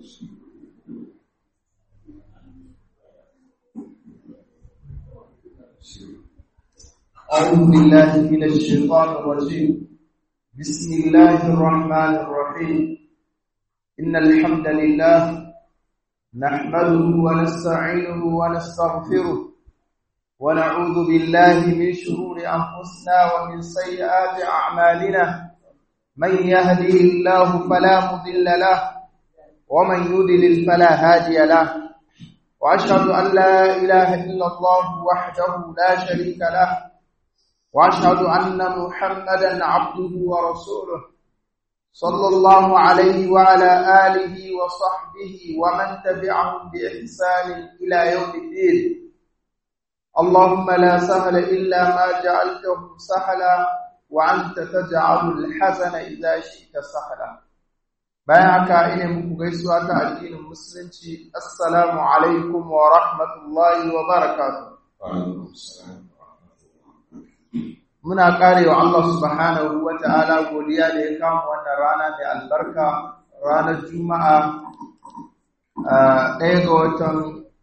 أعوذ بالله من الشيطان الرجيم بسم الله الرحمن الرحيم إن الحمد لله نحمده ونستعينه ونستغفره ونعوذ بالله من شرور أنفسنا ومن سيئات أعمالنا من يهده الله فلا مضل له ومن يضلل فلا هادي له وأشهد أن لا إله إلا الله وحده لا شريك له واشهد ان محمدا عبده ورسوله صلى الله عليه وعلى اله وصحبه ومن تبعهم باحسان الى يوم الدين اللهم لا سهل الا ما جعلته سهلا وانت تجعل الحزن اذا شئت سهلا bayan haka ina muku gaisuwa ta addinin musulunci assalamu alaikum wa rahmatullahi wa barakatuh muna karewa Allah subhanahu wa ta'ala godiya da ya kama wannan rana mai albarka ranar juma'a ɗaya ga watan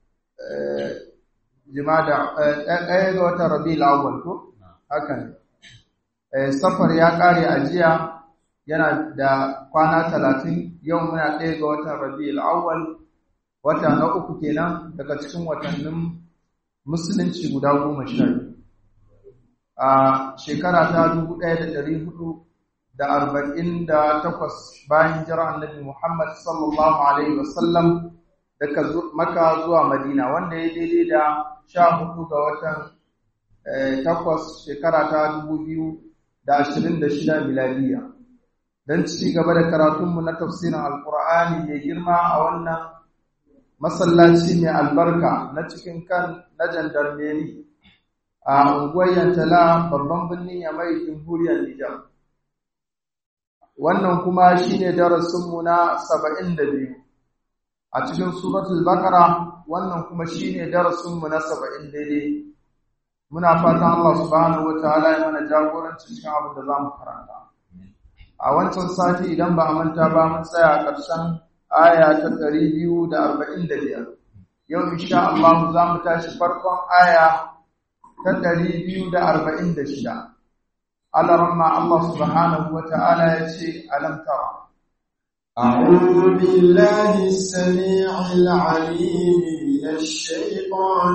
jimada ɗaya ga watan rabi awwal ko haka ne safar ya kare a jiya yana da kwana talatin yau muna ɗaya ga watan rabi awwal wata na uku kenan daga cikin watannin musulunci guda goma sha biyu a shekara ta dubu ɗaya da ɗari hudu da arba'in da takwas bayan jira annabi Muhammad sallallahu Alaihi wasallam daga maka zuwa Madina wanda ya daidai da sha hudu ga watan takwas shekara ta dubu biyu da ashirin da shida miladiya don ci gaba da karatunmu na tafsirin alkur'ani mai girma a wannan masallaci mai albarka na cikin kan na jandarmeri a unguwar Yantala babban birnin Yamai Jamhuriyar Nijar. Wannan kuma shine darasinmu na saba'in da biyu. A cikin suratul Baqara wannan kuma shine darasinmu na saba'in daidai. Muna fatan Allah subhanahu wa ta'ala ya mana jagoranci cikin abin da za mu karanta. A wancan sati idan ba a manta ba mun tsaya a ƙarshen aya ta ɗari biyu da arba'in da biyar. Yau insha Allah za mu tashi farkon aya ta ɗari biyu da arba'in da shida. Alaramma Allah subhanahu wa ta'ala ya ce, Alam tara. أعوذ بالله السميع العليم من الشيطان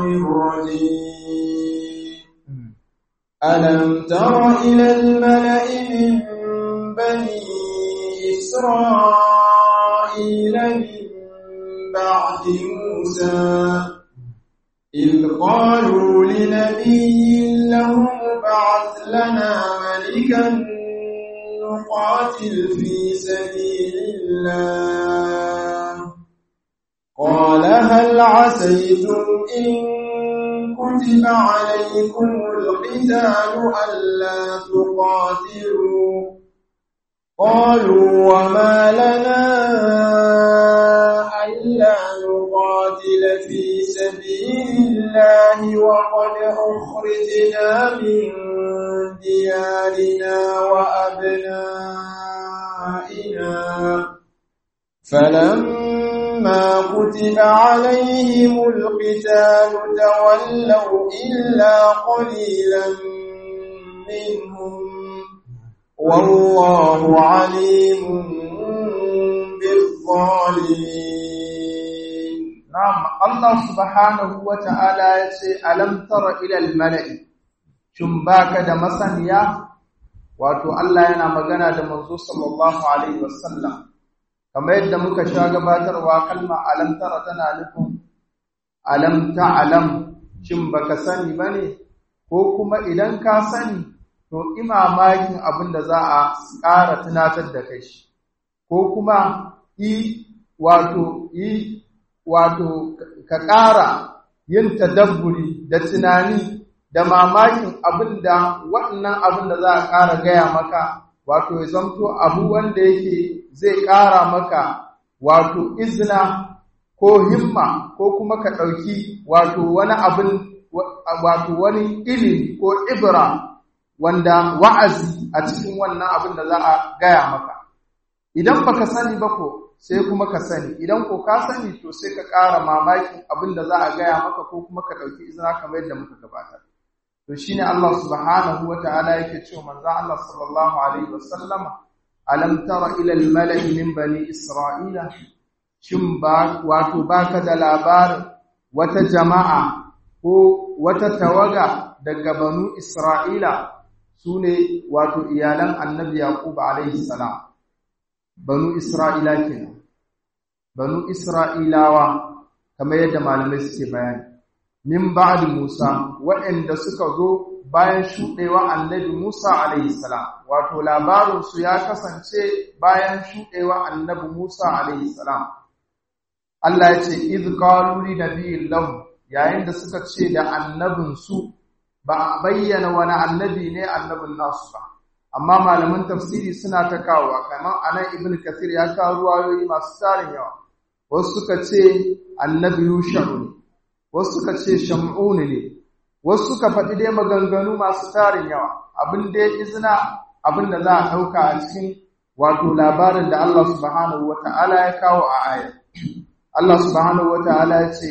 الرجيم ألم تر إلى الملأ من بني إسرائيل من بعد موسى إذ قالوا لنبي له ابعث لنا ملكا نقاتل في سبيل الله قال هل عسيتم إن كتب عليكم القتال ألا تقاتلوا قالوا وما لنا ألا نقاتل في سبيل الله وقد أخرجنا من ديارنا وأبنائنا فلما كتب عليهم القتال تولوا إلا قليلا منهم والله عليم بالظالمين Na'am, Allah subhanahu wa ta'ala ya ce, Alam tara ilal mala'i, shin baka da masaniya, wato Allah yana magana da manzo sallallahu Alaihi wasallam, kamar yadda muka sha gabatarwa kalma alam tara tana nufin alam ta'alam, shin baka sani ba ne, ko kuma idan ka sani, to imamakin abin da za a ƙara tunatar da kai shi, ko kuma i wato i wato ka ƙara yin tadabburi da tunani da mamakin abin da waɗannan abin da za a ƙara gaya maka wato ya zamto abu wanda yake zai ƙara maka wato izina ko himma ko kuma ka ɗauki wato wani abin wato wani ilimi ko ibra wanda wa'azi a cikin wannan abin da za a gaya maka idan baka sani ba ko sai kuma ka sani idan ko ka sani to sai ka ƙara mamakin abin da za a gaya maka ko kuma ka ɗauki izina kamar yadda muka gabatar to shine Allah subhanahu wata'ala yake cewa manzo Allah sallallahu alaihi wasallam alam tara ila al-mala'i min bani isra'ila shin ba wato baka da labarin wata jama'a ko wata tawaga daga banu isra'ila sune wato iyalan annabi yaqub alaihi salam banu isra'ila kenan banu isra'ilawa kamar yadda malamai suke bayani min ba'di Musa waɗanda suka zo bayan shuɗewa annabi Musa alaihi salam wato labarin su ya kasance bayan shuɗewa annabi Musa alaihi salam Allah ya ce idh qalu li nabiyyin lahu yayin da suka ce da annabin su ba a bayyana wani annabi ne annabin nasu ba amma malaman tafsiri suna ta kawo kamar anan ibn kathir ya kawo ruwayoyi masu tarin yawa wasu suka ce annabi yusha'u ne wasu suka ce sham'uni ne wasu suka faɗi dai maganganu masu tarin yawa abin da ya izina abin da za a ɗauka a cikin wato labarin da Allah subhanahu wata'ala ya kawo a aya Allah subhanahu wata'ala ya ce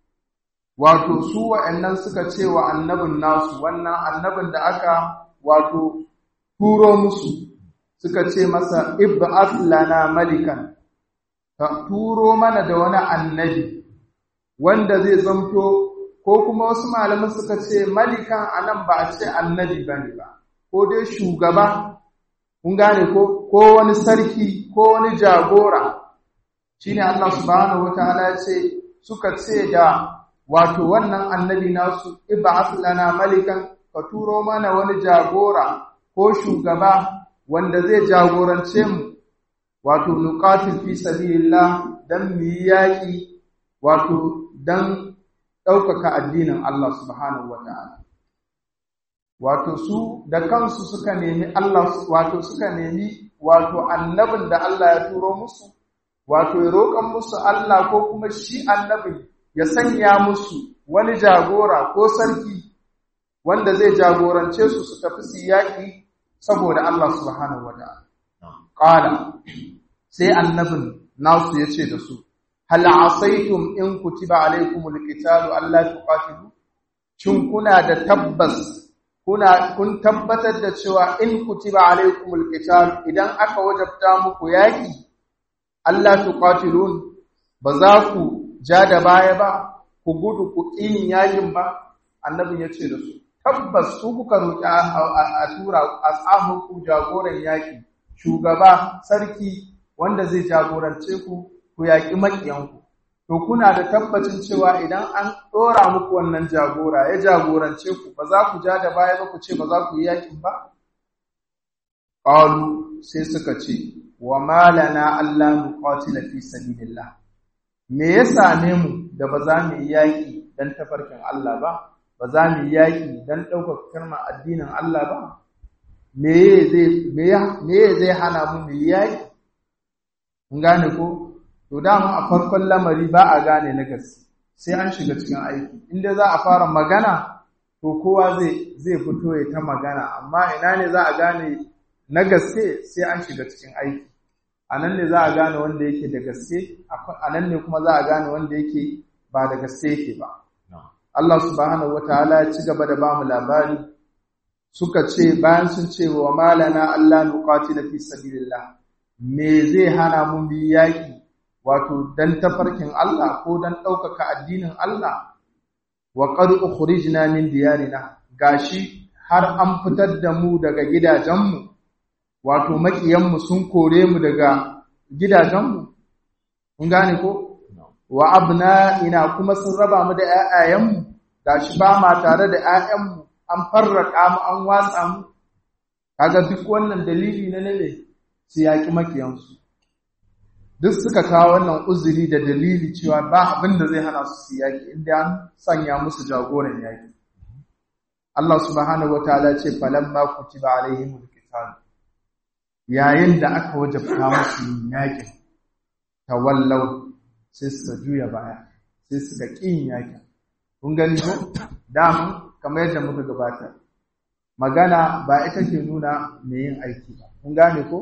wato su wa'annan suka ce wa annabin nasu wannan annabin da aka wato turo musu suka ce masa ib'ath lana malikan ka turo mana da wani annabi wanda zai zamto ko kuma wasu malaman suka ce malikan anan ba a ce annabi bane ba ko dai shugaba kun gane ko ko wani sarki ko wani jagora shine Allah subhanahu wataala ya ce suka ce da wato wannan annabi nasu ib'ath lana malikan ka turo mana wani jagora ko shugaba wanda zai jagorance mu wato nuqatil fi sabilillah dan mu yaki wato dan ɗaukaka addinin Allah subhanahu wataala wato su da kansu suka nemi Allah wato suka nemi wato annabin da Allah ya turo musu wato ya roƙan musu Allah ko kuma shi annabin ya sanya musu wani jagora ko sarki wanda zai jagorance su su tafi su yaƙi saboda Allah subhanahu wa ta'ala. Ƙala, sai annabin nasu ya ce da su, Hal asaitum in kutiba alaikumul qitalu Allah tuqatilu Shin kuna da tabbas kuna kun tabbatar da cewa in kutiba alaikumul qitalu idan aka wajabta muku yaƙi Allah tuqatilun ba za ku ja da baya ba ku gudu ku ƙin yakin ba annabin ya ce da su tabbas su kuka roƙi a tura a samun ku jagoran yaƙi shugaba sarki wanda zai jagorance ku ku yaƙi maƙiyanku to kuna da tabbacin cewa idan an ɗora muku wannan jagora ya jagorance ku ba za ku ja da baya ba ku ce ba za ku yi yaƙin ba qalu sai suka ce wa malana Allah nuqatila fi sabilillah me ya same mu da ba za mu yi yaƙi don tafarkin Allah ba, ba za mu yi yaƙi don ɗaukar kalmar addinin Allah ba, me zai hana mu mu yi yaƙi? Mun gane ko? To dama a farkon lamari ba a gane na gaske, sai an shiga cikin aiki. Inda za a fara magana, to kowa zai fito ya ta magana, amma ina ne za a gane na gaske sai an shiga cikin aiki. a nan ne za a gane wanda yake da gaske a nan ne kuma za a gane wanda yake ba da gaske yake ba Allah subhanahu wataala ya ci gaba da bamu labari suka ce bayan sun ce wa malana Allah nuqatila fi sabilillah me zai hana mun bi yaki wato dan tafarkin Allah ko dan ɗaukaka addinin Allah wa qad ukhrijna min diyarina gashi har an fitar da mu daga gidajenmu wato maƙiyanmu sun kore mu daga gidajenmu, kun gane ko? Wa abna ina kuma sun raba mu da ‘ya'yayenmu, ga shi ba ma tare da ‘ya'yanmu, an farraka mu an watsa mu, kaga duk wannan dalili na nane su yaƙi maƙiyansu. Duk suka kawo wannan uzuri da dalili cewa ba abin da zai hana su su yaƙi inda an sanya musu jagoran yaƙi. Allah subhanahu wa ta'ala ce falamma kutiba alaihimul qital yayin da aka wajabta musu yin yakin tawallau sai suka juya baya sai suka ƙin yakin kun gani ko damu kamar yadda muka gabata magana ba ita ke nuna mai yin aiki ba kun gane ko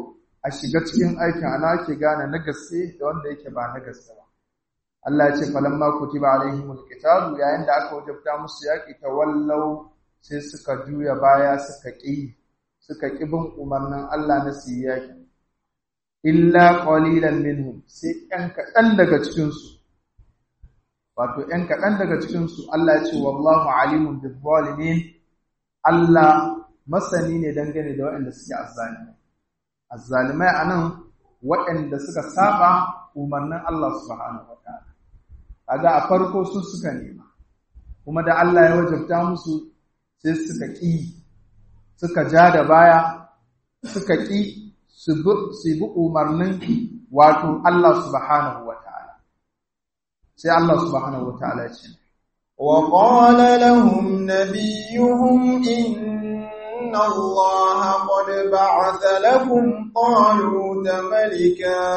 a shiga cikin aikin ana ake gane na gaske da wanda yake ba na gaske ba Allah ya ce falamma kutiba alaihimul qitalu yayin da aka wajabta musu yaki tawallau sai suka juya baya suka ƙi suka ƙi bin umarnin Allah na su yaki illa qalilan minhum sai ɗan kaɗan daga cikin su wato ɗan kaɗan daga cikin su Allah ya ce wallahu alimun bil zalimin Allah masani ne dangane da waɗanda suke azzalimai azzalimai anan waɗanda suka saba umarnin Allah subhanahu wataala kaga a farko su suka nema kuma da Allah ya wajabta musu sai suka ƙi suka ja da baya suka ƙi su bi umarnin wato Allah subhanahu wataala sai Allah subhanahu wataala ya ce وقال لهم نبيهم إن الله قد بعث لكم طالوت ملكا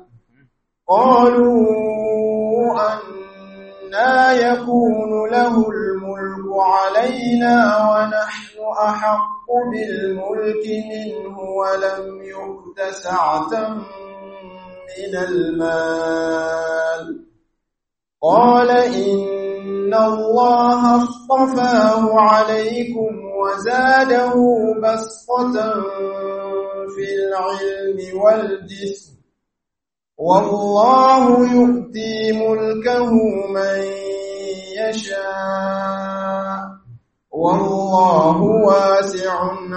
قالوا أنا يكون له الملك علينا ونحن أحق بالملك منه ولم يؤت سعة من المال قال إن الله اصطفاه عليكم وزاده بسطة في العلم والجسم والله يؤتي ملكه من يشاء والله واسع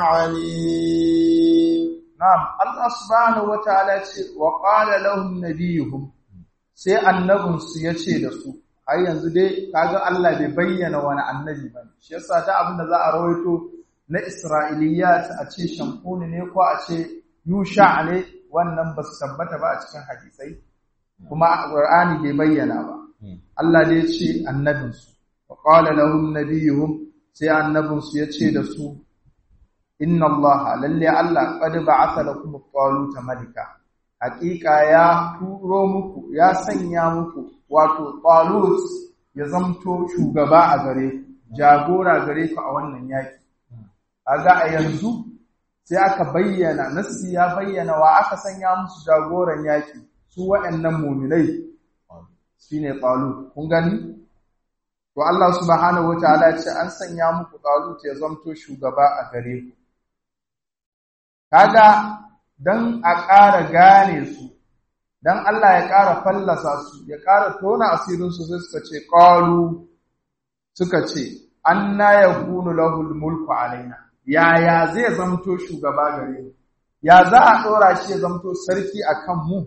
عليم نعم الله سبحانه وتعالى وقال لهم نبيهم sai annabinsu ya ce da su har yanzu dai kaga Allah bai bayyana wani annabi ba shi yasa ta abin da za a rawaito na Isra'iliyat a ce shankuni ne ko a ce Yusha ne wannan ba su tabbata ba a cikin hadisai kuma Qur'ani bai bayyana ba Allah dai ya ce annabinsu wa qala lahum nabiyuhum sai annabinsu ya ce da su inna Allah lalle Allah qad ba'atha lakum taluta malika haƙiƙa ya turo muku ya sanya muku wato talut ya zamto shugaba a gare ku jagora gare ku a wannan yaki kaga a yanzu sai aka bayyana nassi ya bayyana wa aka sanya musu jagoran yaki su waɗannan muminai shine talut kun gani to Allah subhanahu wataala ce an sanya muku talut ya zamto shugaba a gare ku kaga dan a ƙara gane su dan Allah ya ƙara fallasa su ya ƙara tona asirin su sai suka ce qalu suka ce anna yakunu lahul mulku alaina yaya zai zamto shugaba gare mu ya za a ɗora shi ya zamto sarki akan mu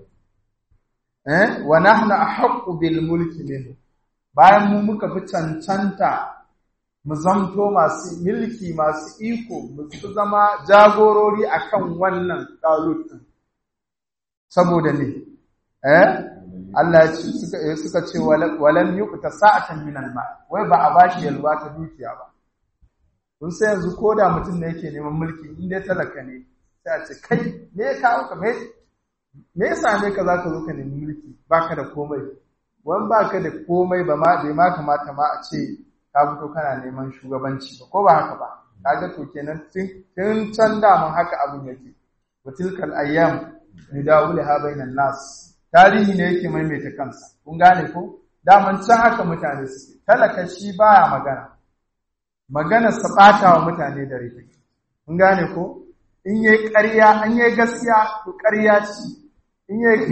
eh wa nahnu ahqqu bil mulki minhu bayan mu muka fi cancanta mu zamto masu milki masu iko mu fi zama jagorori akan wannan talut din saboda ne eh Allah ya ce suka suka ce walam yuqta sa'atan min al-mal wai ba a bashi yalwa ta dukiya ba kun sai yanzu koda mutum ne yake neman mulki in dai talaka ne sai a ce kai me ya kawo ka me me yasa ne ka zaka zo ka nemi mulki baka da komai wani baka da komai ba ma bai ma kamata ma a ce ka fito kana neman shugabanci ba ko ba haka ba kaga to kenan tun tun can da mun haka abin yake wa tilkal ayyam nidawulha bainan nas tarihi ne yake maimaita kansa kun gane ko daman can haka mutane suke talaka shi baya magana magana sa bata wa mutane da rike kun gane ko in yayi ƙarya an yayi gaskiya to ƙarya ce in yayi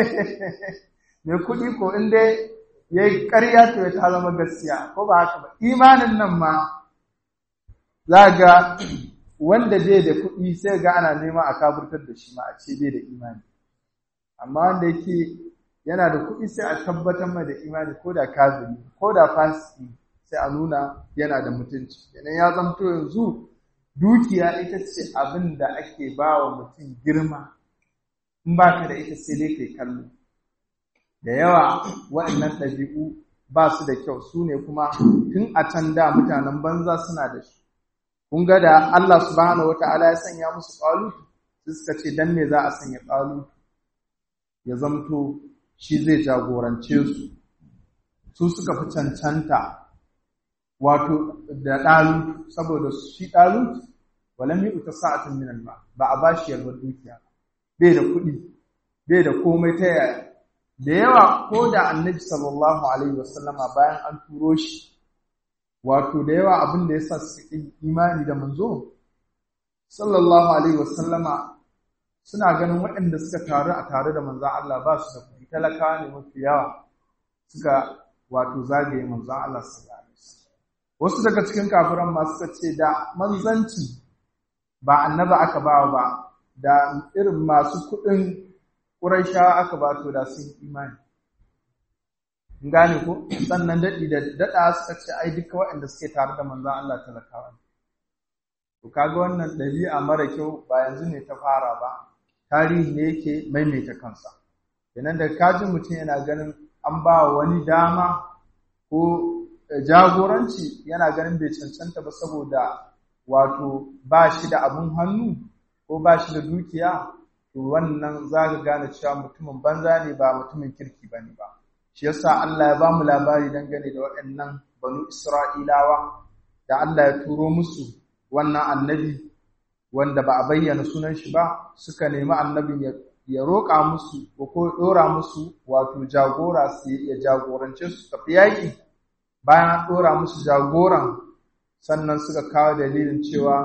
mai kuɗi ko in dai yayi ƙarya to ya ta zama gaskiya ko ba haka ba imanin nan ma za ga wanda bai da kuɗi sai ga ana nema a kafurtar da shi ma a ce bai da imani amma wanda yake yana da kuɗi sai a tabbatar mai da imani ko da kafiri ko da fasiki sai a nuna yana da mutunci kenan ya zamto yanzu dukiya ita ce abin da ake ba wa mutum girma in ba ka da ita sai dai kai kallo da yawa waɗannan ɗabi'u ba su da kyau su ne kuma tun a can da mutanen banza suna da shi kun ga da Allah subhanahu wata'ala ya sanya musu ƙalutu suka ce dan me za a sanya ƙalutu ya zamto shi zai jagorance su su suka fi cancanta wato da ɗalutu saboda shi ɗalutu walam yi uta sa'atin min ba ba a bashi yalwar dukiya bai da kuɗi bai da komai ta yaya da yawa ko da annabi sallallahu alaihi wasallama bayan an turo shi wato da yawa abin da ya sa su imani da manzo sallallahu alaihi wasallama suna ganin waɗanda suka taru a tare da manzan Allah ba su da kuɗi talakawa ne mafi yawa suka wato zagaye manzan Allah sallallahu alaihi wasu daga cikin kafiran ma suka ce da manzanci ba annaba aka ba ba da irin masu kuɗin ƙuraishawa aka ba to da sun imani gane ko sannan daɗi da daɗa suka ce ai duka waɗanda suke tare da manzan Allah talakawa ne to kaga wannan ɗabi'a mara kyau ba yanzu ne ta fara ba tarihi ne yake maimaita kansa kenan da kaji mutum yana ganin an ba wani dama ko jagoranci yana ganin bai cancanta ba saboda wato ba shi da abun hannu ko ba shi da dukiya to wannan za ka gane cewa mutumin banza ne ba mutumin kirki ba ne ba shi yasa Allah ya ba mu labari dangane da waɗannan banu Isra'ilawa da Allah ya turo musu wannan annabi wanda ba a bayyana sunan shi ba suka nemi annabin ya roƙa musu ko ɗora musu wato jagora su ya jagorance su tafi yaƙi bayan an ɗora musu jagoran sannan suka kawo dalilin cewa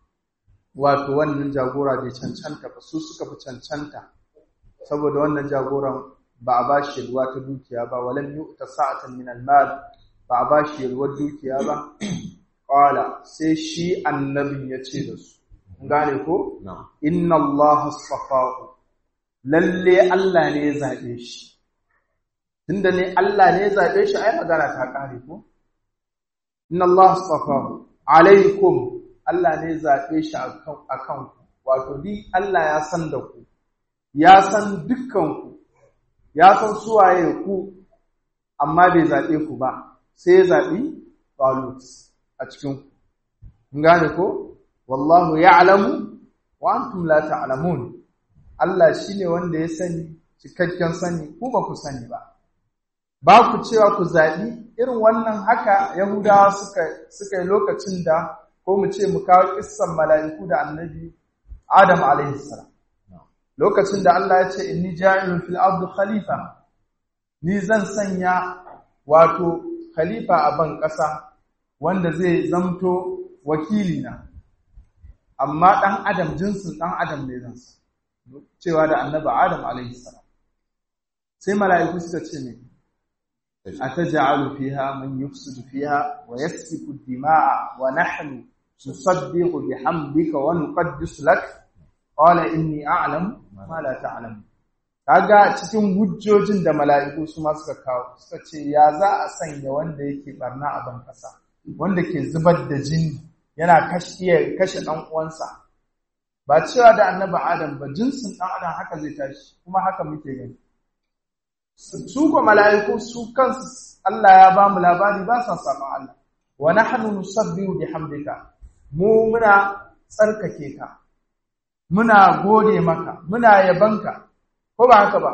wato wannan jagora bai cancanta ba su suka fi cancanta saboda wannan jagoran ba a ba shi yalwa ta dukiya ba walam yu'ta sa'atan min al-mal ba a ba shi yalwar dukiya ba qala sai shi annabin ya ce da su gane ko inna allaha astafahu lalle Allah ne ya zabe shi tunda ne Allah ne ya zabe shi ai magana ta kare ko inna allaha astafahu alaikum Allah ne ya zabe shi akan akan ku wato bi Allah ya san da ku ya san dukkan ku ya san suwaye ku amma bai zabe ku ba sai ya zabi Talut a cikin ku gane ko wallahu ya'lamu wa antum la ta'lamun Allah shine wanda ya sani cikakken sani ku ba ku sani ba ba ku cewa ku zabi irin wannan haka yahudawa suka suka yi lokacin da ko mu ce mu kawo kissan mala'iku da annabi Adam alaihi salam lokacin da Allah ya ce inni ja'ilun fil ardi khalifa ni zan sanya wato khalifa a ban ƙasa wanda zai zamto wakilina amma ɗan adam jinsin ɗan adam ne zan cewa da annaba adam alaihi salam sai mala'iku suka ce ne ataj'alu fiha man yufsidu fiha wa yasfiku dima'a wa nahnu nusabbihu bihamdika wa nuqaddisu lak qala inni a'lamu ma la ta'lamu kaga cikin hujjojin da mala'iku su ma suka kawo suka ce ya za a sanya wanda yake barna a ban kasa wanda ke zubar da jini yana kashe kashe dan uwansa ba cewa da annabi adam ba jinsin dan adam haka zai tashi kuma haka muke gani su ko mala'iku su kansu Allah ya ba mu labari ba sa saban Allah wa nahnu nusabbihu bihamdika mu muna tsarkake ka muna gode maka muna yabanka ko ba haka ba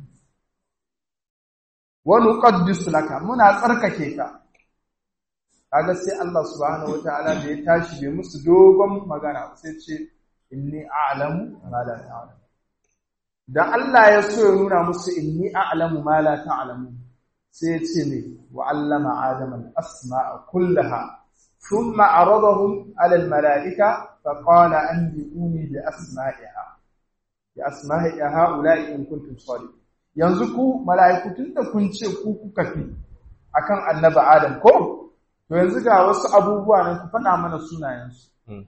wa nuqaddisu laka muna tsarkake ka kaga sai Allah subhanahu wataala da ya tashi bai musu dogon magana sai ce inni a'lamu ma la ta'lamu da Allah ya so ya nuna musu inni a'lamu ma la ta'lamu sai ya ce ne wa 'allama adama al-asma'a kullaha thumma 'aradahum 'ala al-mala'ika fa qala anbi'uni bi asma'iha bi asma'i ha'ula'i in kuntum sadiqin yanzu ku mala'iku tunda kun ce ku kuka fi akan annabi Adam ko to yanzu ga wasu abubuwa nan ku faɗa mana sunayensu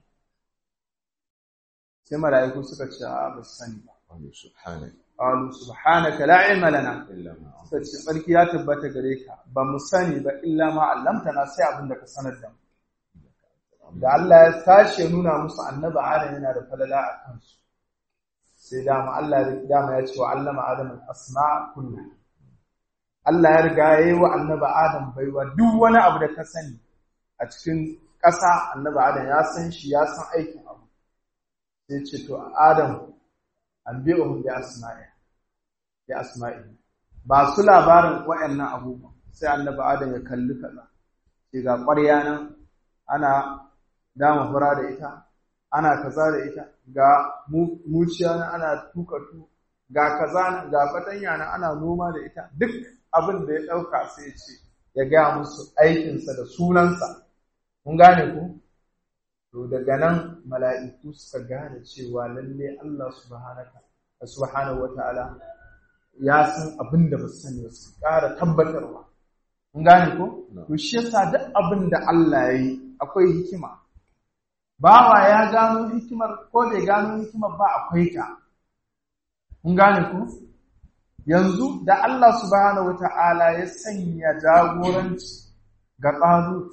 sai mala'iku suka ce a ba sani ba qalu subhanaka la ilma lana suka ce tsarki ya tabbata gare ka ba mu sani ba illa ma allamtana sai abin da ka sanar da mu da Allah ya tashi ya nuna musu annabi Adam yana da falala a kansu sai dama Allah dama ya ce wa allama Adam al-asma kullu Allah ya riga ya yi wa annabi Adam baiwa duk wani abu da ka sani a cikin ƙasa annabi Adam ya san shi ya san aikin abu sai ce to Adam an bi ohun bi asma'i bi asma'i ba su labarin waɗannan abubuwan sai annabi Adam ya kalli kaza sai ga ƙwarya nan ana dama fura da ita ana kaza da ita ga muciya na ana tuka tu ga kaza ga fatanya na ana noma da ita duk abin da ya ɗauka sai ce ya gaya musu aikinsa da sunansa mun gane ku to daga nan mala'iku suka gane cewa lalle Allah subhanahu wa ta'ala ya san abin da ba su sani ba su ƙara tabbatarwa mun gane ku to shi yasa duk abin da Allah ya yi akwai hikima bawa ya gano hikimar ko bai gano hikimar ba akwai ta mun gane ku yanzu da Allah subhanahu wata'ala ya sanya jagoranci ga Talut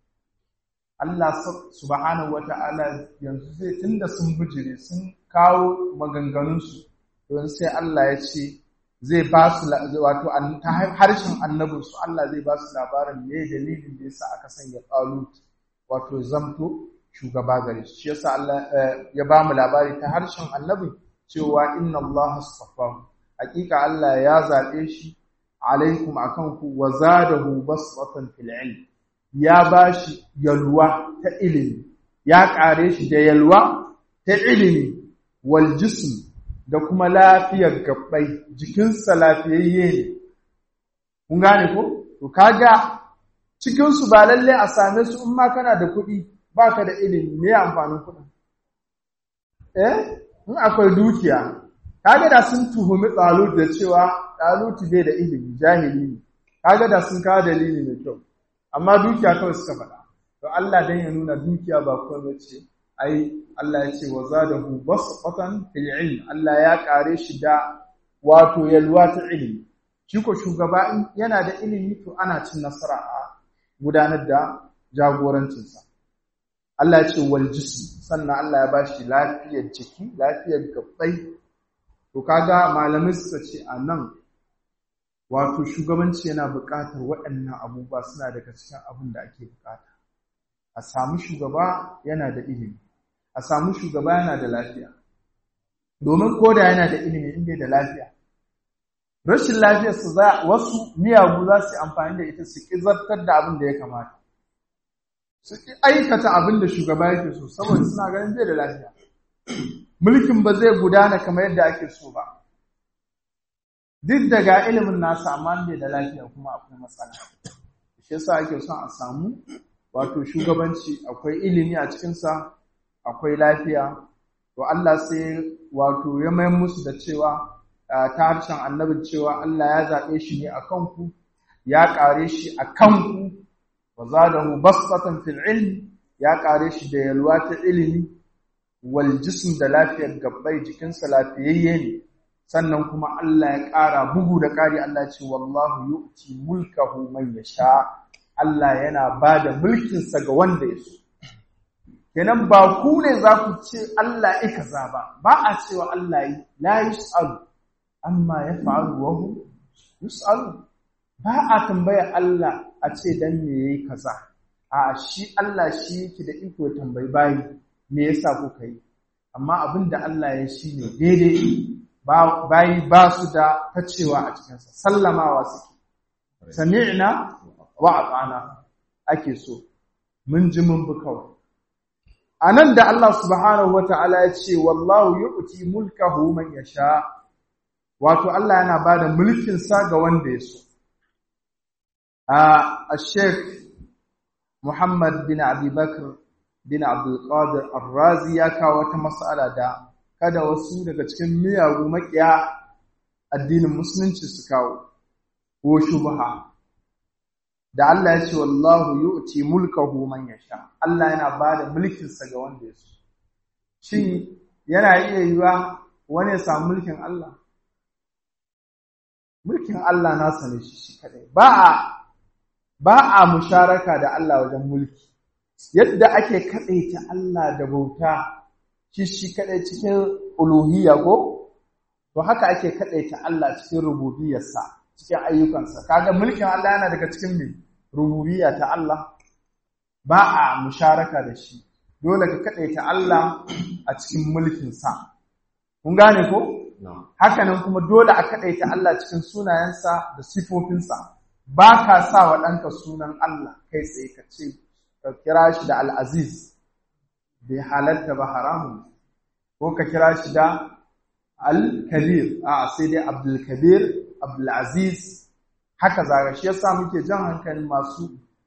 Allah subhanahu wata'ala yanzu zai tunda sun bijire sun kawo maganganunsu don sai Allah ya ce zai ba su wato ta harshen annabinsu Allah zai ba su labarin me dalilin da yasa aka sanya Talut wato zamto shugaba gare shi yasa Allah ya ba mu labari ta harshen annabi cewa inna Allah astafahu hakika Allah ya zabe shi alaikum akan ku wa zadahu basatan fil ilm ya bashi yalwa ta ilimi ya kare shi da yalwa ta ilimi wal jism da kuma lafiyar gabbai jikinsa lafiyayye ne kun gane ko to kaga cikin su ba lalle a same su in ma kana da kuɗi baka da ilimi me amfanin kuɗin eh in akwai dukiya kaga da sun tuhumi Talut da cewa Talut bai da ilimi jahili ne kaga da sun kawo dalili mai kyau amma dukiya kawai suka faɗa to Allah dan ya nuna dukiya ba komai ce ai Allah ya ce wa zadahu basatan fil ilm Allah ya kare shi da wato yalwa ta ilimi shi ko shugaba yana da ilimi to ana cin nasara a gudanar da jagorancinsa Allah ya ce wal jism sannan Allah ya bashi lafiyar jiki lafiyar gabbai to kaga malamai suka ce a nan wato shugabanci yana buƙatar waɗannan abubuwa suna daga cikin abin da ake buƙata a samu shugaba yana da ilimi a samu shugaba yana da lafiya domin koda yana da ilimi inda da lafiya rashin lafiyar su za wasu miyagu za su yi amfani da ita su ƙizartar da abin da ya kamata su ƙi aikata abin da shugaba yake so saboda suna ganin bai da lafiya mulkin ba zai gudana kamar yadda ake so ba duk daga ilimin nasa amma bai da lafiya kuma akwai matsala shi yasa ake son a samu wato shugabanci akwai ilimi a cikinsa akwai lafiya to Allah sai wato ya mayar musu da cewa ta harshen annabin cewa Allah ya zaɓe shi ne a kanku ya ƙare shi a kanku wa zadahu basatan fil ilmi ya ƙare shi da yalwa ta ilimi wal jism da lafiyar gabbai jikinsa lafiyayye ne sannan kuma Allah ya ƙara bugu da ƙari Allah ce wallahu yu'ti mulkahu man yasha Allah yana ba da mulkinsa ga wanda ya so kenan ba ku ne za ku ce Allah ya kaza ba ba a cewa Allah yi la yus'alu amma ya fa'alu wa hu yus'alu ba a tambaya Allah a ce dan me yayi kaza a shi Allah shi yake da iko ya tambayi bayi me yasa kuka yi amma abin da Allah ya shi ne daidai bayi ba su da tacewa a cikinsa sallamawa suke sami'na wa ata'na ake so mun ji mun bi kawai anan da Allah subhanahu wata'ala ya ce wallahu yu'ti mulkahu man yasha wato Allah yana bada mulkin sa ga wanda ya so a Sheikh Muhammad bin Abi Bakr bin Abdul Qadir Ar-Razi ya kawo wata mas'ala da kada wasu daga cikin miyagu makiya addinin musulunci su kawo ko shubha da Allah ya ce wallahu yu'ti mulkahu man yasha Allah yana bada mulkin sa ga wanda ya so shin yana iya yiwa wani ya samu mulkin Allah mulkin Allah nasa ne shi shi kadai ba a ba a musharaka da Allah wajen mulki yadda ake kadaita Allah da bauta shi shi kadai cikin uluhiyya ko to haka ake kadaita Allah cikin rububiyarsa cikin ayyukansa kaga mulkin Allah yana daga cikin me rububiyya ta Allah ba a musharaka da shi dole ka kadaita Allah a cikin mulkin sa kun gane ko haka nan kuma dole a kadaita Allah cikin sunayensa da sifofinsa ba ka sa wa ɗanka sunan Allah kai tsaye ka ce ka kira shi da al-aziz bai halatta ba haramun ko ka kira shi da al-kabir a sai dai abdul kabir abdul aziz haka zaga shi yasa muke jan hankalin masu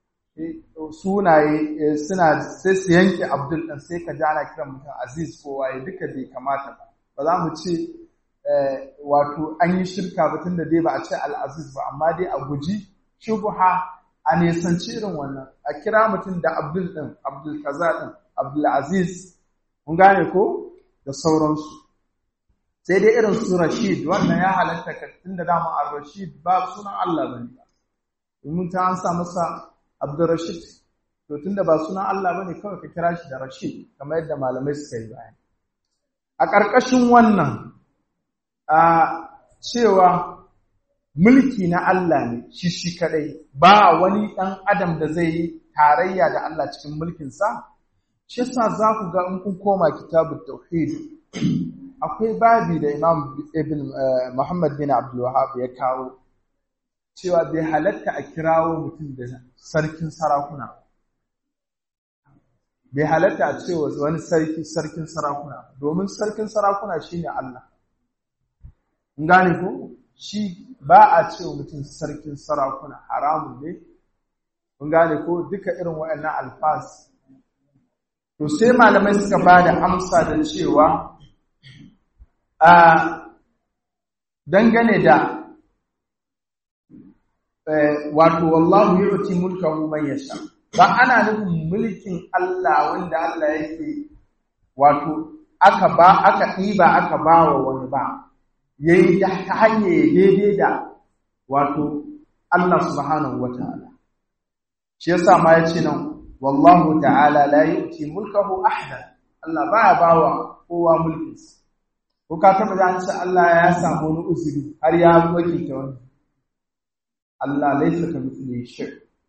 sunaye suna sai su yanke abdul ɗin sai ka ji ana kiran mutum aziz ko waye duka bai kamata ba ba za mu ce wato an yi shirka ba tun da dai ba a ce al'aziz ba amma dai a guji shubuha a nisanci irin wannan a kira mutum da abdul ɗin abdul kaza ɗin abdul aziz mun gane ko da sauransu sai dai irin su rashid wannan ya halatta ka tun da dama a rashid ba sunan allah ba ne ba domin ta an sa masa abdurrashid to tun da ba sunan allah ba ne kawai ka kira shi da rashid kamar yadda malamai suka yi bayan a ƙarƙashin wannan a cewa mulki na Allah ne shi shi kadai ba wani ɗan adam da zai yi tarayya da Allah cikin mulkinsa shi yasa za ku ga in kun koma kitabut tauhid akwai babi da Imam Ibn Muhammad bin Abdul Wahhab ya kawo cewa bai halatta a kirawo mutum da sarkin sarakuna bai halatta a cewa wani sarki sarkin sarakuna domin sarkin sarakuna shine Allah gane ko shi ba a ce wa mutum sarkin sarakuna haramun ne kun gane ko duka irin waɗannan alfas to sai malamai suka ba da amsa da cewa a dangane da wato wallahu yu'ti mulkahu man yasha ba ana nufin mulkin Allah wanda Allah yake wato aka ba aka ɗiba aka ba wa wani ba ya yi ta hanyar daidai da wato Allah subhanahu wa ta'ala. Shi yasa ma ya ce nan, Wallahu ta'ala la yu'ti mulkahu ahda Allah ba ya bawa kowa mulkinsa. Ko ka taɓa da ce Allah ya samu wani uzuri har ya wakilta wani. Allah laisa ka mithli shay.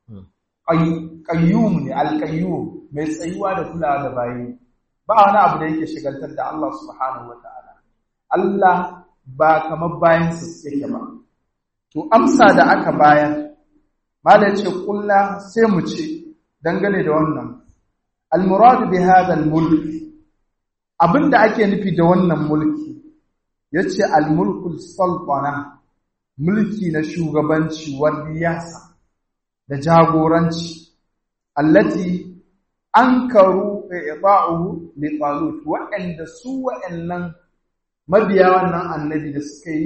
Qayyum ne al-qayyum mai tsayuwa da kulawa da bayi. Ba wani abu da yake shigaltar da Allah subhanahu wa ta'ala. Allah ba kamar bayansa yake ba. To, amsa da aka bayar, Malam ce, Ƙulla sai mu ce, dangane da wannan, Almuradu bi hadal mulki, abin da ake nufi da wannan mulki, ya ce almulkul sultana, mulki na shugabanci wadiyasa da jagoranci, allati an karu i'ba'uhu li talut waɗanda su waɗannan mabiya wannan annabi da suka yi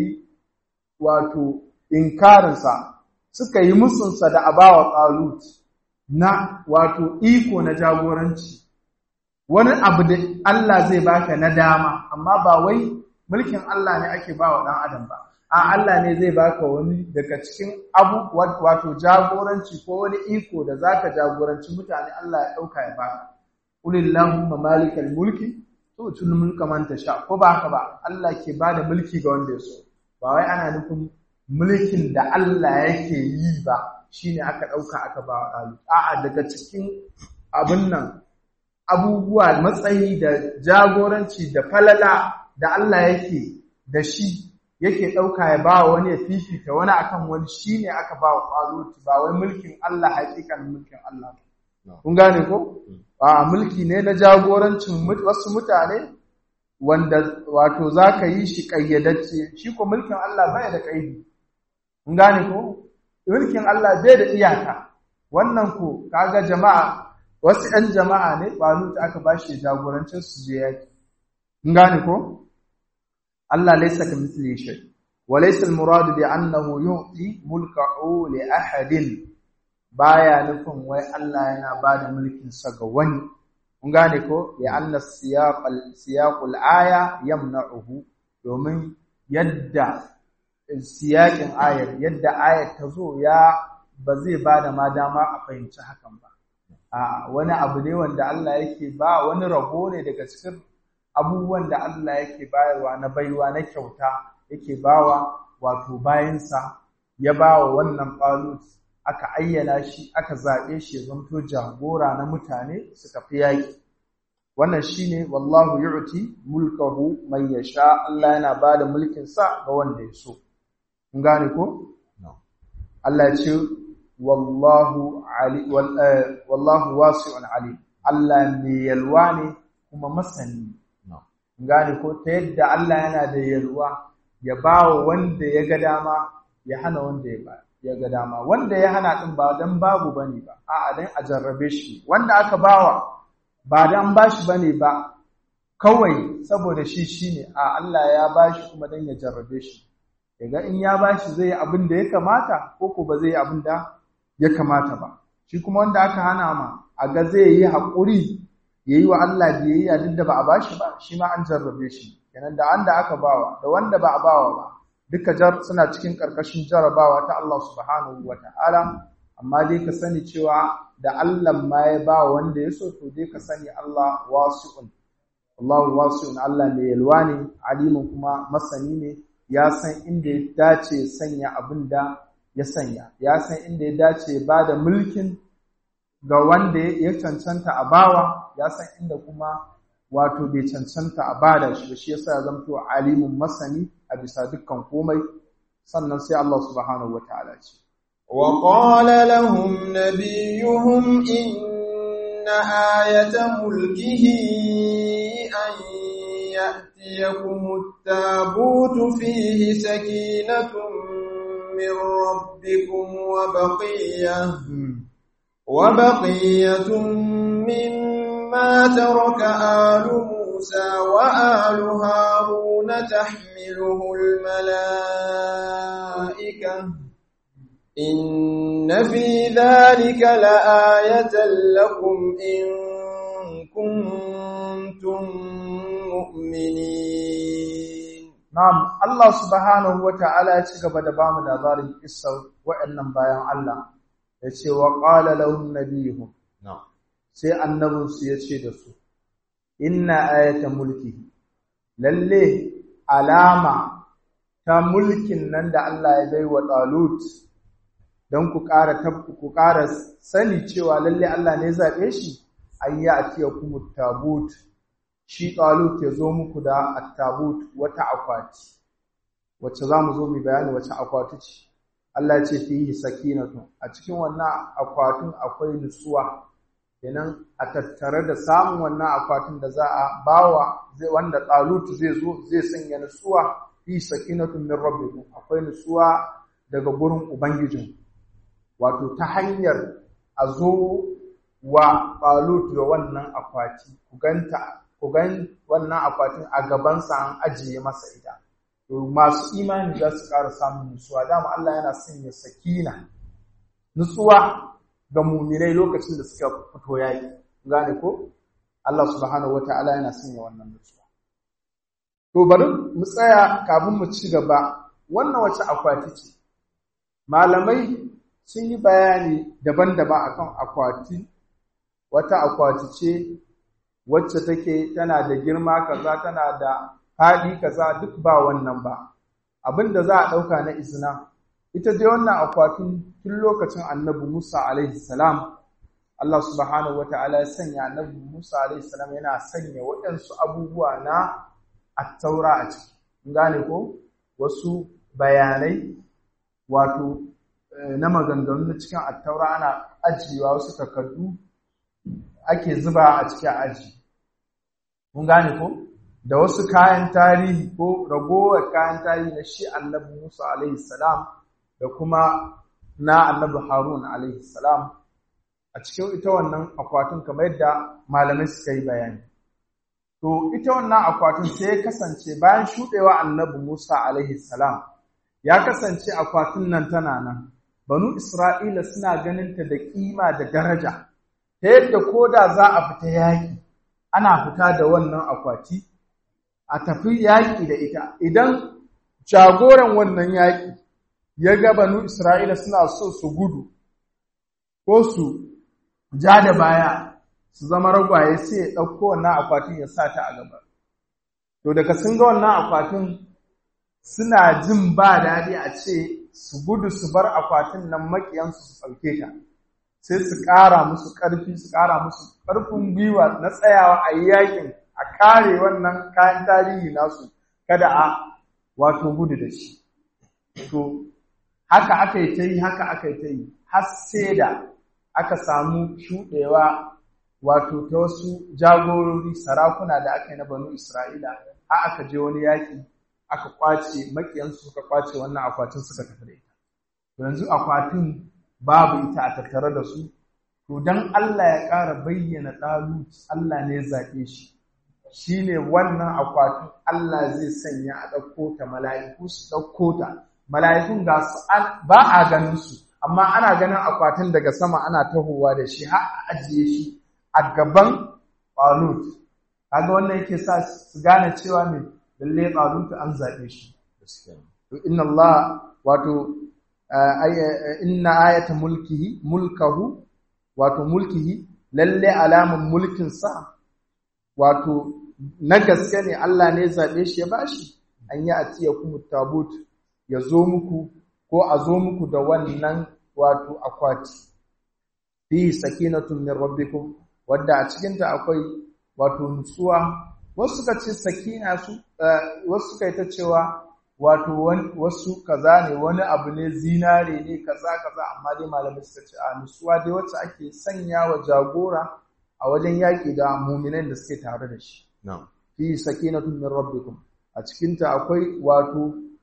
wato inkarinsa suka yi musunsa da abawa ƙalut na wato iko na jagoranci wani abu da Allah zai baka na dama amma ba wai mulkin Allah ne ake ba wa ɗan adam ba a Allah ne zai baka wani daga cikin abu wato jagoranci ko wani iko da zaka jagoranci mutane Allah ya ɗauka ya baka ulillahumma malikal mulki tutul mulka man tasha ko ba haka ba Allah ke bada mulki ga wanda ya so ba wai ana nufin mulkin da Allah yake yi ba shine aka dauka aka ba wa a'a daga cikin abin nan abubuwa matsayi da jagoranci da falala da Allah yake da shi yake dauka ya ba wani ya fifita wani akan wani shine aka ba wa Talut ba wai mulkin Allah hakikan mulkin Allah kun gane ko a mulki ne na jagorancin wasu mutane wanda wato za ka yi shi ƙayyadacce shi ko mulkin Allah bai da ƙaidi kun gane ko mulkin Allah bai da iyaka wannan ko kaga jama'a wasu 'yan jama'a ne ba ta aka ba shi jagorancin su je yaki kun gane ko Allah laysa ka mithli shay wa laysa al-murad bi annahu yu'ti mulkahu li ahadin baya nufin wai Allah yana ba da mulkinsa ga wani kun gane ko ya anna siyaqal siyaqul aya yamna'uhu domin yadda siyaqin ayar yadda ayar ta zo ya ba zai ba da ma dama a fahimci hakan ba a wani abu ne wanda Allah yake ba wani rabo ne daga cikin abubuwan da Allah yake bayarwa na baiwa na kyauta yake bawa wato bayansa ya bawa wannan qalut aka ayyana shi aka zaɓe shi ya zanto jagora na mutane suka fi yaƙi wannan shine wallahu yu'ti mulkahu man yasha Allah yana bada mulkin sa ga wanda ya so kun gane ko Allah ya ce wallahu ali wallahu wasi'un alim Allah ne yalwa ne kuma masani gane ko ta yadda Allah yana da yalwa ya bawa wanda ya ga dama ya hana wanda ya ba ya ga dama wanda ya hana din ba dan babu bane ba a'a dan a jarrabe shi wanda aka bawa ba dan bashi bane ba kawai saboda shi shine a Allah ya bashi kuma dan ya jarrabe shi yaga in ya bashi zai yi abin da ya kamata ko ko ba zai yi abin da ya kamata ba shi kuma wanda aka hana ma a ga zai yi haƙuri ya yi wa Allah biyayya duk da ba a bashi ba shi ma an jarrabe shi kenan da wanda aka bawa da wanda ba a bawa ba duka jar suna cikin ƙarƙashin jarabawa ta Allah subhanahu wa ta'ala amma dai ka sani cewa da Allah ma ya ba wanda ya so to dai ka sani Allah wasi'un Allah wasi'un Allah ne yalwa ne alimin kuma masani ne ya san inda ya dace sanya abin da ya sanya ya san inda ya dace ba da mulkin ga wanda ya cancanta a bawa ya san inda kuma wato bai cancanta a bada shi shi yasa ya zamto alimun masani a bisa dukkan komai sannan sai Allah subhanahu wataala ce wa qala lahum nabiyuhum inna ayata mulkihi an ya'tiyakum at-tabutu fihi sakinatun min rabbikum wa baqiyah وبقية مما ترك آل موسى وآل هارون تحمله الملائكة إن في ذلك لآية لكم إن كنتم مؤمنين نعم الله سبحانه وتعالى يتشغب دبام لابار القصة وإنم بيان الله ya ce wa ƙala lahum nabiyuhum sai annabinsu ya ce da su inna ayata mulki lalle alama ta mulkin nan da Allah ya bai wa Talut don ku ƙara ku ƙara sani cewa lalle Allah ne zaɓe shi an yi a tiya kuma tabut shi Talut ya zo muku da attabut wata akwati wacce za mu zo mu bayani wacce akwati ce Allah ce fihi sakinatu a cikin wannan akwatin akwai nutsuwa kenan a tattare da samun wannan akwatin da za a bawa zai wanda talut zai zo zai sanya nutsuwa fi sakinatu min rabbikum akwai nutsuwa daga gurin ubangijin wato ta hanyar a zo wa talut da wannan akwati ku ganta ku gan wannan akwatin a gabansa an ajiye masa ita masu imani za su ƙara samun nutsuwa dama Allah yana sanya sakina nutsuwa ga muminai lokacin da suka fito yayi gane ko Allah subhanahu wataala yana sanya wannan nutsuwa to bari mu tsaya kafin mu ci gaba wannan wace akwati ce malamai sun yi bayani daban-daban akan akwati wata akwati ce wacce take tana da girma kaza tana da faɗi kaza duk ba wannan ba abin da za a ɗauka na izina ita dai wannan akwatin tun lokacin annabi Musa alaihi salam Allah subhanahu wata'ala ya sanya annabi Musa alaihi salam yana sanya waɗansu abubuwa na attaura a ciki gane ko wasu bayanai wato na maganganu na cikin attaura ana ajiyewa wasu takardu ake zuba a cikin aji mun gane ko da wasu kayan tarihi ko ragowar kayan tarihi na shi annabi Musa alaihi salam da kuma na annabi Harun alaihi salam a cikin ita wannan akwatin kamar yadda malamai suka yi bayani to ita wannan akwatin sai ya kasance bayan shuɗewa annabi Musa alaihi salam ya kasance akwatin nan tana nan banu Isra'ila suna ganin ta da kima da daraja ta yadda ko da za a fita yaƙi ana fita da wannan akwati a tafi yaƙi da ita idan jagoran wannan yaƙi ya ga banu Isra'ila suna so su gudu ko su ja da baya su zama ragwaye sai ya ɗauko wannan akwatin ya sa ta a gaba. To daga sun ga wannan akwatin suna jin ba daɗi a ce su gudu su bar akwatin nan maƙiyansu su ɗauke ta. Sai su ƙara musu ƙarfi su ƙara musu ƙarfin gwiwa na tsayawa a yi yaƙin a kare wannan kayan tarihi nasu kada a wato gudu da shi. To, haka aka yi ta yi, haka aka yi ta yi, har sai da aka samu shuɗewa wato ta wasu jagorori sarakuna da aka yi na banu Isra'ila a aka je wani yaƙi aka kwace makiyansu suka kwace wannan akwatin suka tafi da ita yanzu akwatin babu ita a tattare da su to dan Allah ya ƙara bayyana ɗalut Allah ne zaɓe shi shine wannan akwatin Allah zai sanya a ɗauko ta mala'iku su ɗauko ta mala'ikun ga su ba a ganin su amma ana ganin akwatin daga sama ana tahowa da shi har a ajiye shi a gaban Talut kaga wannan yake sa su gane cewa me lalle Talut an zaɓe shi to inna Allah wato inna ayata mulkihi mulkahu wato mulkihi lalle alamun mulkin sa wato na gaske ne Allah ne zaɓe shi ya bashi an yi atiya kuma tabut ya zo muku ko a zo muku da wannan wato akwati fi sakinatun min rabbikum wadda a cikinta akwai wato nutsuwa wasu suka ce sakina su wasu suka yi ta cewa wato wasu kaza ne wani abu ne zinare ne kaza kaza amma dai malamai suka ce a nutsuwa dai wacce ake sanya wa jagora a wajen yaƙi da muminan da suke tare da shi fi sakinatun min rabbikum a cikinta akwai wato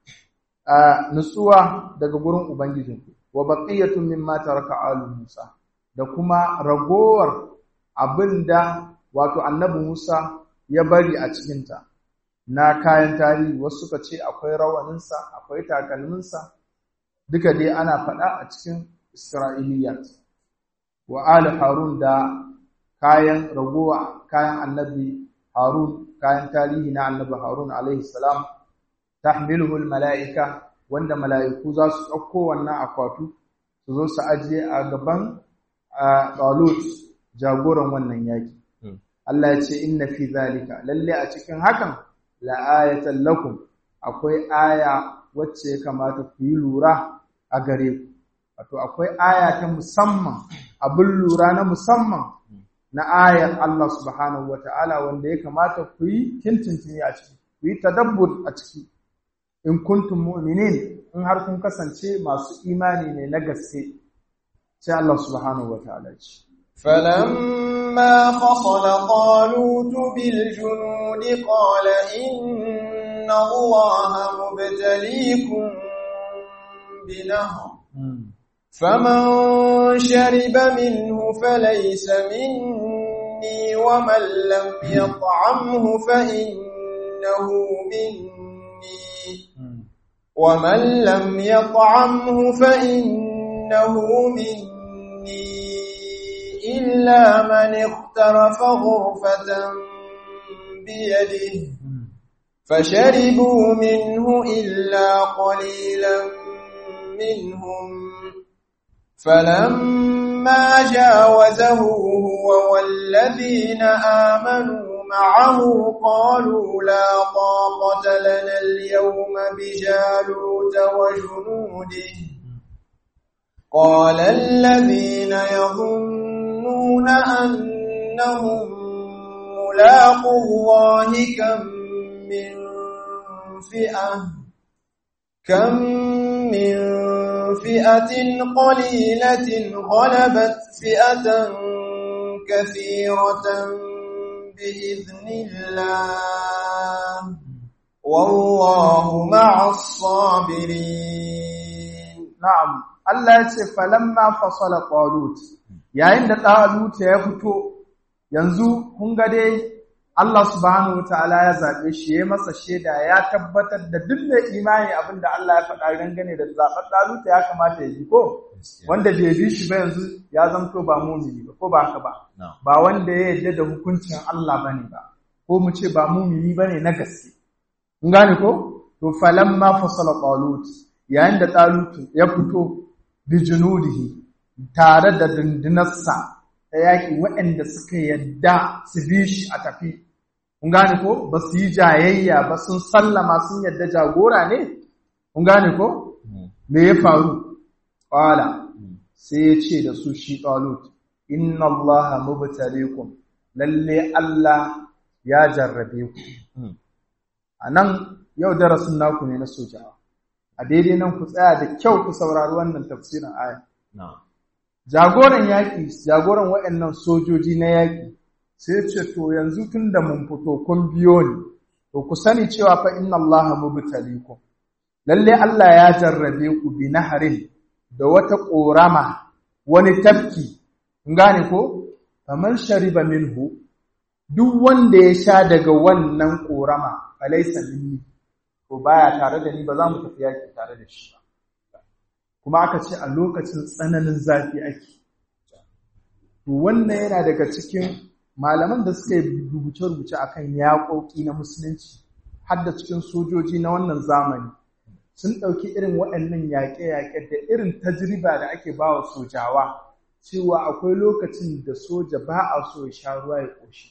nutsuwa daga gurin ubangijinku wa baqiyatun mimma taraka alu Musa da kuma ragowar abinda wato annabi Musa ya bari a cikinta na kayan tarihi wasu suka ce akwai rawaninsa akwai takalminsa duka dai ana faɗa a cikin Isra'iliyat wa ali Harun da kayan ragowa kayan annabi Harun kayan tarihi na annabi Harun alaihi salam tahmiluhu mala'ika wanda mala'iku za su ɗauko wannan akwatu su zo su ajiye a gaban Talut jagoran wannan yaki Allah ya ce inna fi zalika lalle a cikin hakan la ayatan lakum akwai aya wacce ya kamata ku yi lura a gare ku wato akwai aya ta musamman abin lura na musamman na ayar Allah subhanahu wata'ala wanda ya kamata ku yi tintintini a ciki ku yi tadabbur a ciki in kuntum mu'minin in har kun kasance masu imani ne na gaske sai Allah subhanahu wata'ala ya ce فلما فصل طالوت بالجنود قال إن الله مبتليكم بنهر فمن شرب منه فليس مني ومن لم يطعمه فإنه مني ومن لم يطعمه فإنه مني إلا من اخترف غرفة بيده فشربوا منه إلا قليلا منهم فلما جاوزه هو والذين آمنوا معه قالوا لا طاقة لنا اليوم بجالوت وجنوده قال الذين يظنون أنهم ملاقوا الله كم من فئة كم من فئة قليلة غلبت فئة كثيرة بإذن الله والله مع الصابرين na'am Allah ya ce falamma fasala talut yayin da talut ya fito yanzu kun ga dai Allah subhanahu wataala ya zabe shi ya masa sheda ya tabbatar da duk da imani abinda Allah ya faɗa dangane da zaben talut ya kamata ya ji ko wanda bai bi shi ba yanzu ya zanto ba mumini ba ko ba haka ba ba wanda ya yarda da hukuncin Allah bane ba ko mu ce ba mumini bane na gaske kun gane ko to falamma fasala talut yayin da talut ya fito bijunudihi tare da dundunarsa ta yaƙi waɗanda suka yadda su bi shi a tafi. Kun gane ko? Ba su yi jayayya ba sun sallama sun yadda jagora ne? Kun gane ko? Me ya faru? Ƙwala sai ya ce da su shi ɗalut, Inna Allah mubtalikum lalle Allah ya jarrabe ku. A nan yau darasin naku ne na sojawa. a daidai nan ku tsaya da kyau ku saurari wannan tafsirin aya. jagoran yaƙi jagoran waɗannan sojoji na yaƙi sai ce to yanzu tun da mun fito kun biyo ni to ku sani cewa fa inna Allah mubtalikum lalle Allah ya jarrabe ku bi naharin da wata ƙorama wani tafki gane ko faman shariba minhu duk wanda ya sha daga wannan ƙorama falaisa minni to baya tare da ni ba za mu tafi yaƙi tare da shi ba kuma aka ce a lokacin tsananin zafi ake to wannan yana daga cikin malaman da suka yi rubuce-rubuce akan yaƙoƙi na musulunci har da cikin sojoji na wannan zamani sun ɗauki irin waɗannan yaƙe-yaƙe da irin tajriba da ake ba wa sojawa cewa akwai lokacin da soja ba a so ya sha ruwa ya ƙoshi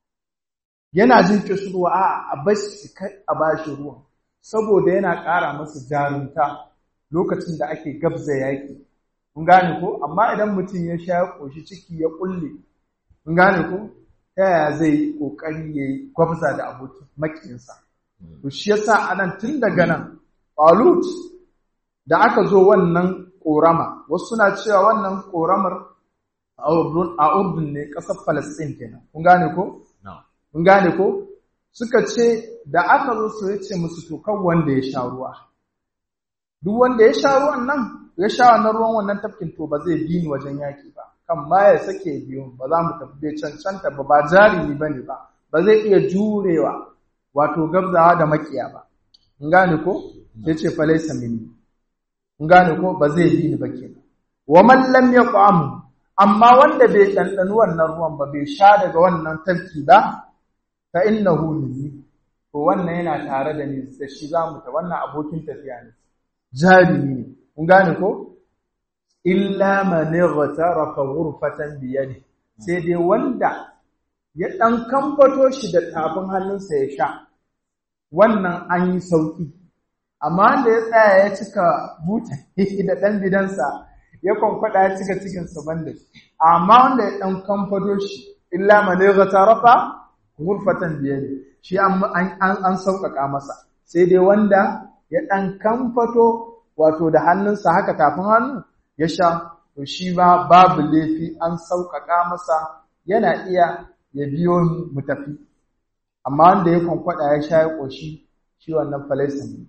yana jin kishirwa a a bashi kai a bashi ruwan saboda yana ƙara masa jarumta lokacin da ake gabza yaƙi kun gane ko amma idan mutum ya sha ya ƙoshi ciki ya ƙulle kun gane ko ta yaya zai yi ƙoƙari ya yi gwabza da abokin maƙinsa to shi yasa anan tun daga nan Talut da aka zo wannan ƙorama, wasu suna cewa wannan ƙoramar a Urdun ne ƙasar Falasɗin kenan. Kun gane ko? Kun gane ko? Suka ce da aka zo su ya ce musu to kan wanda ya sha ruwa. Duk wanda ya sha ruwan nan, ya sha wannan ruwan wannan tafkin to ba zai bi ni wajen yaƙi ba. Kan ma ya sake biyu ba za mu tafi bai cancanta ba ba jarumi ba ne ba. Ba zai iya jurewa wato gabzawa da makiya ba. Kun gane ko? sai ce falaisa minni in gane ko ba zai yi ni ba kenan wa man lam yaqam amma wanda bai dandanu wannan ruwan ba bai sha daga wannan tafki ba fa innahu minni to wannan yana tare da ni da shi zamu ta wannan abokin tafiya ne jarimi ne kun gane ko illa man ightarafa ghurfatan bi yadi sai dai wanda ya dan kambato shi da tafin hannunsa ya sha wannan an yi sauki amma wanda ya tsaya ya cika buta da ɗan bidansa ya kwankwada ya cika cikinsa banda amma wanda ya ɗan kamfado shi illa malega tarafa gurfatan biyar shi an sauƙaƙa masa sai dai wanda ya ɗan kamfato wato da hannunsa haka tafin hannu ya sha to shi ba babu laifi an sauƙaƙa masa yana iya ya biyo mu tafi amma wanda ya kwankwada ya sha ya ƙoshi shi wannan falaisa ne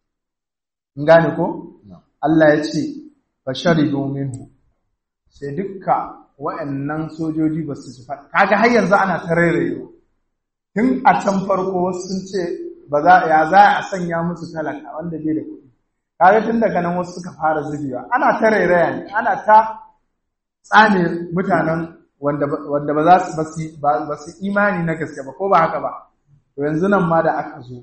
in gane ko Allah ya ce fa sharibu minhu sai dukka wa'annan sojoji ba su fa kaga har yanzu ana tarairayewa tun a can farko wasu sun ce ba za ya za a sanya musu talaka wanda bai da kuɗi kaga tun daga nan wasu suka fara zubewa ana tarairaya ne ana ta tsame mutanen wanda wanda ba za su ba su imani na gaske ba ko ba haka ba to yanzu nan ma da aka zo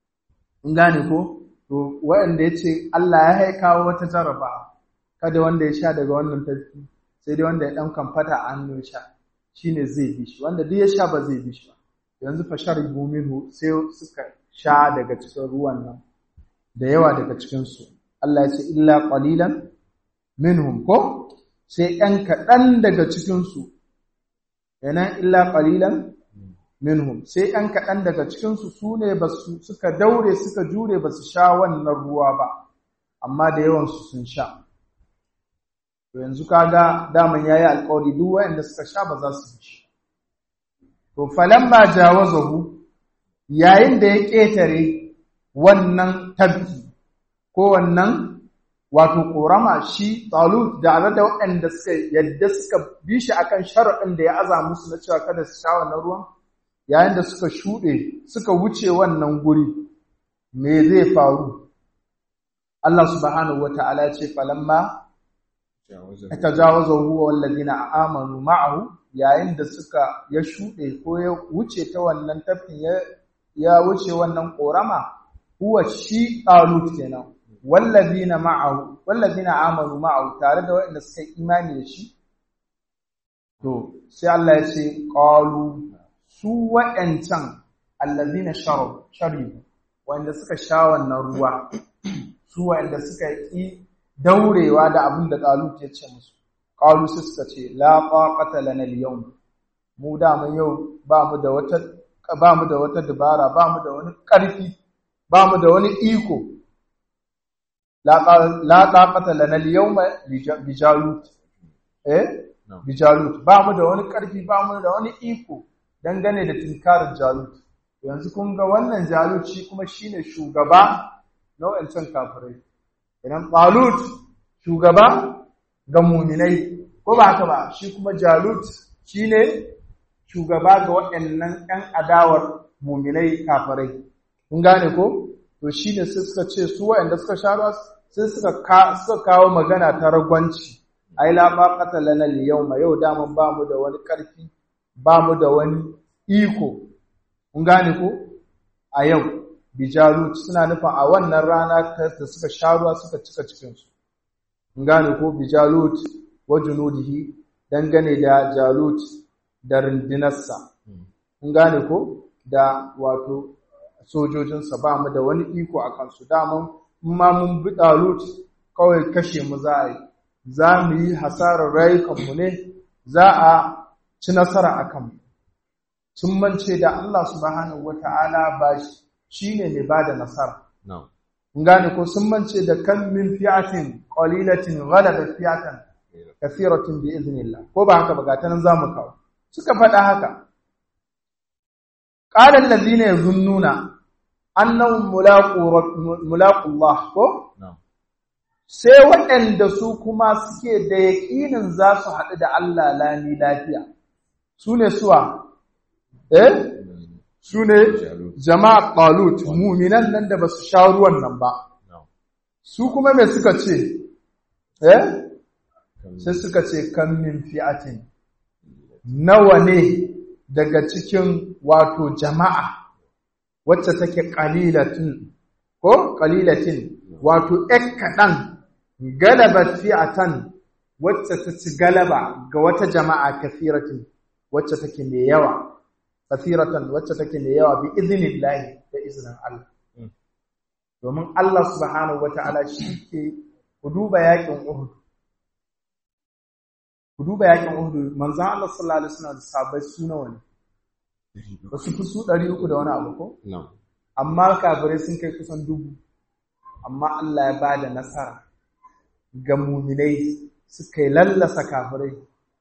in gane ko to waɗanda ya ce Allah ya haikawo wata jaraba kada wanda ya sha daga wannan tafi sai dai wanda ya ɗan kamfata a hannu ya sha shi ne zai bi shi wanda duk ya sha ba zai bi shi ba yanzu fa sharibu minhu sai suka sha daga cikin ruwan nan da yawa daga cikinsu Allah ya ce illa qalilan minhum ko sai ɗan kaɗan daga cikinsu yana illa qalilan minhum sai ɗan kaɗan daga cikinsu su ne suka daure suka jure ba su sha wannan ruwa ba amma da yawansu sun sha to yanzu kaga daman yayi alƙawari duk waɗanda suka sha ba za su ci to falamma jawazahu yayin da ya ƙetare wannan tabki ko wannan wato ƙorama shi talut da da waɗanda suka yadda suka bi shi akan sharaɗin da ya aza musu na cewa kada su sha wannan ruwan yayin da suka shuɗe suka wuce wannan guri me zai faru Allah subhanahu wata'ala ya ce falamma tajawaza huwa wallazina amanu ma'ahu yayin da suka ya shuɗe ko ya wuce ta wannan tafin ya ya wuce wannan korama huwa shi talut kenan wallazina ma'ahu wallazina amanu ma'ahu tare da waɗanda suka imani da shi to sai Allah ya ce qalu su waɗancan allazina sharabu sharibu wanda suka sha wannan ruwa su wanda suka yi daurewa da abin da Talut ya ce musu qalu su suka ce la qaqata lana al-yawm mu da mun yau ba mu da wata ba mu da wata dabara ba mu da wani ƙarfi ba mu da wani iko la la qaqata lana al-yawm bi jalut eh bi jalut ba mu da wani karfi ba mu da wani iko dangane da tinkarin jalut yanzu kun ga wannan jalut shi kuma shine shugaba na wancan kafirai idan talut shugaba ga muminai ko ba haka ba shi kuma jalut shine shugaba ga waɗannan ƴan adawar muminai kafirai kun gane ko to shine sai suka ce su waɗanda suka sha ruwa sai suka suka kawo magana ta ragwanci ai la ma qatalana al yawma yau daman ba mu da wani karfi ba mu da wani iko kun gane ko a yau bijalut suna nufin a wannan rana da suka sha ruwa suka cika cikin su kun gane ko bijalut wa junudihi dangane da jalut da rundunarsa kun gane ko da wato sojojinsa ba mu da wani iko a kansu daman ma mun bi dalut kawai kashe mu za a yi za mu yi hasarar rayukanmu ne za a ci nasara a kanmu sun mance da Allah subhanahu wata'ala ba shi ne mai ba da nasara kun gane ko sun mance da kan min fi'atin qalilatin ghalabat fi'atan kathiratin bi iznillah ko ba haka ba ga tanan zamu kawo suka faɗa haka qala alladhina yazunnuna annahum mulaqu mulaqu Allah ko sai waɗanda su kuma suke da yaƙinin za su haɗu da Allah lami lafiya su ne suwa eh su ne jama'a ƙalut muminan nan da ba su sha ruwan nan ba su kuma mai suka ce eh sai suka ce kan min fi'atin nawa ne daga cikin wato jama'a wacce take ƙalilatin ko ƙalilatin wato ‘yan kaɗan galabat fi'atan wacce ta ci galaba ga wata jama'a kafiratin wacce take mai yawa kafiratan wacce take mai yawa bi izinin lahi da izinin Allah domin Allah subhanahu wata'ala shi ke ku duba yakin Uhud ku duba yakin Uhud manzon Allah sallallahu alaihi wasallam da sahabbai su nawa ne ba su fi su 300 da wani abu ko amma kafirai sun kai kusan dubu amma Allah ya ba da nasara ga muminai suka yi lallasa kafirai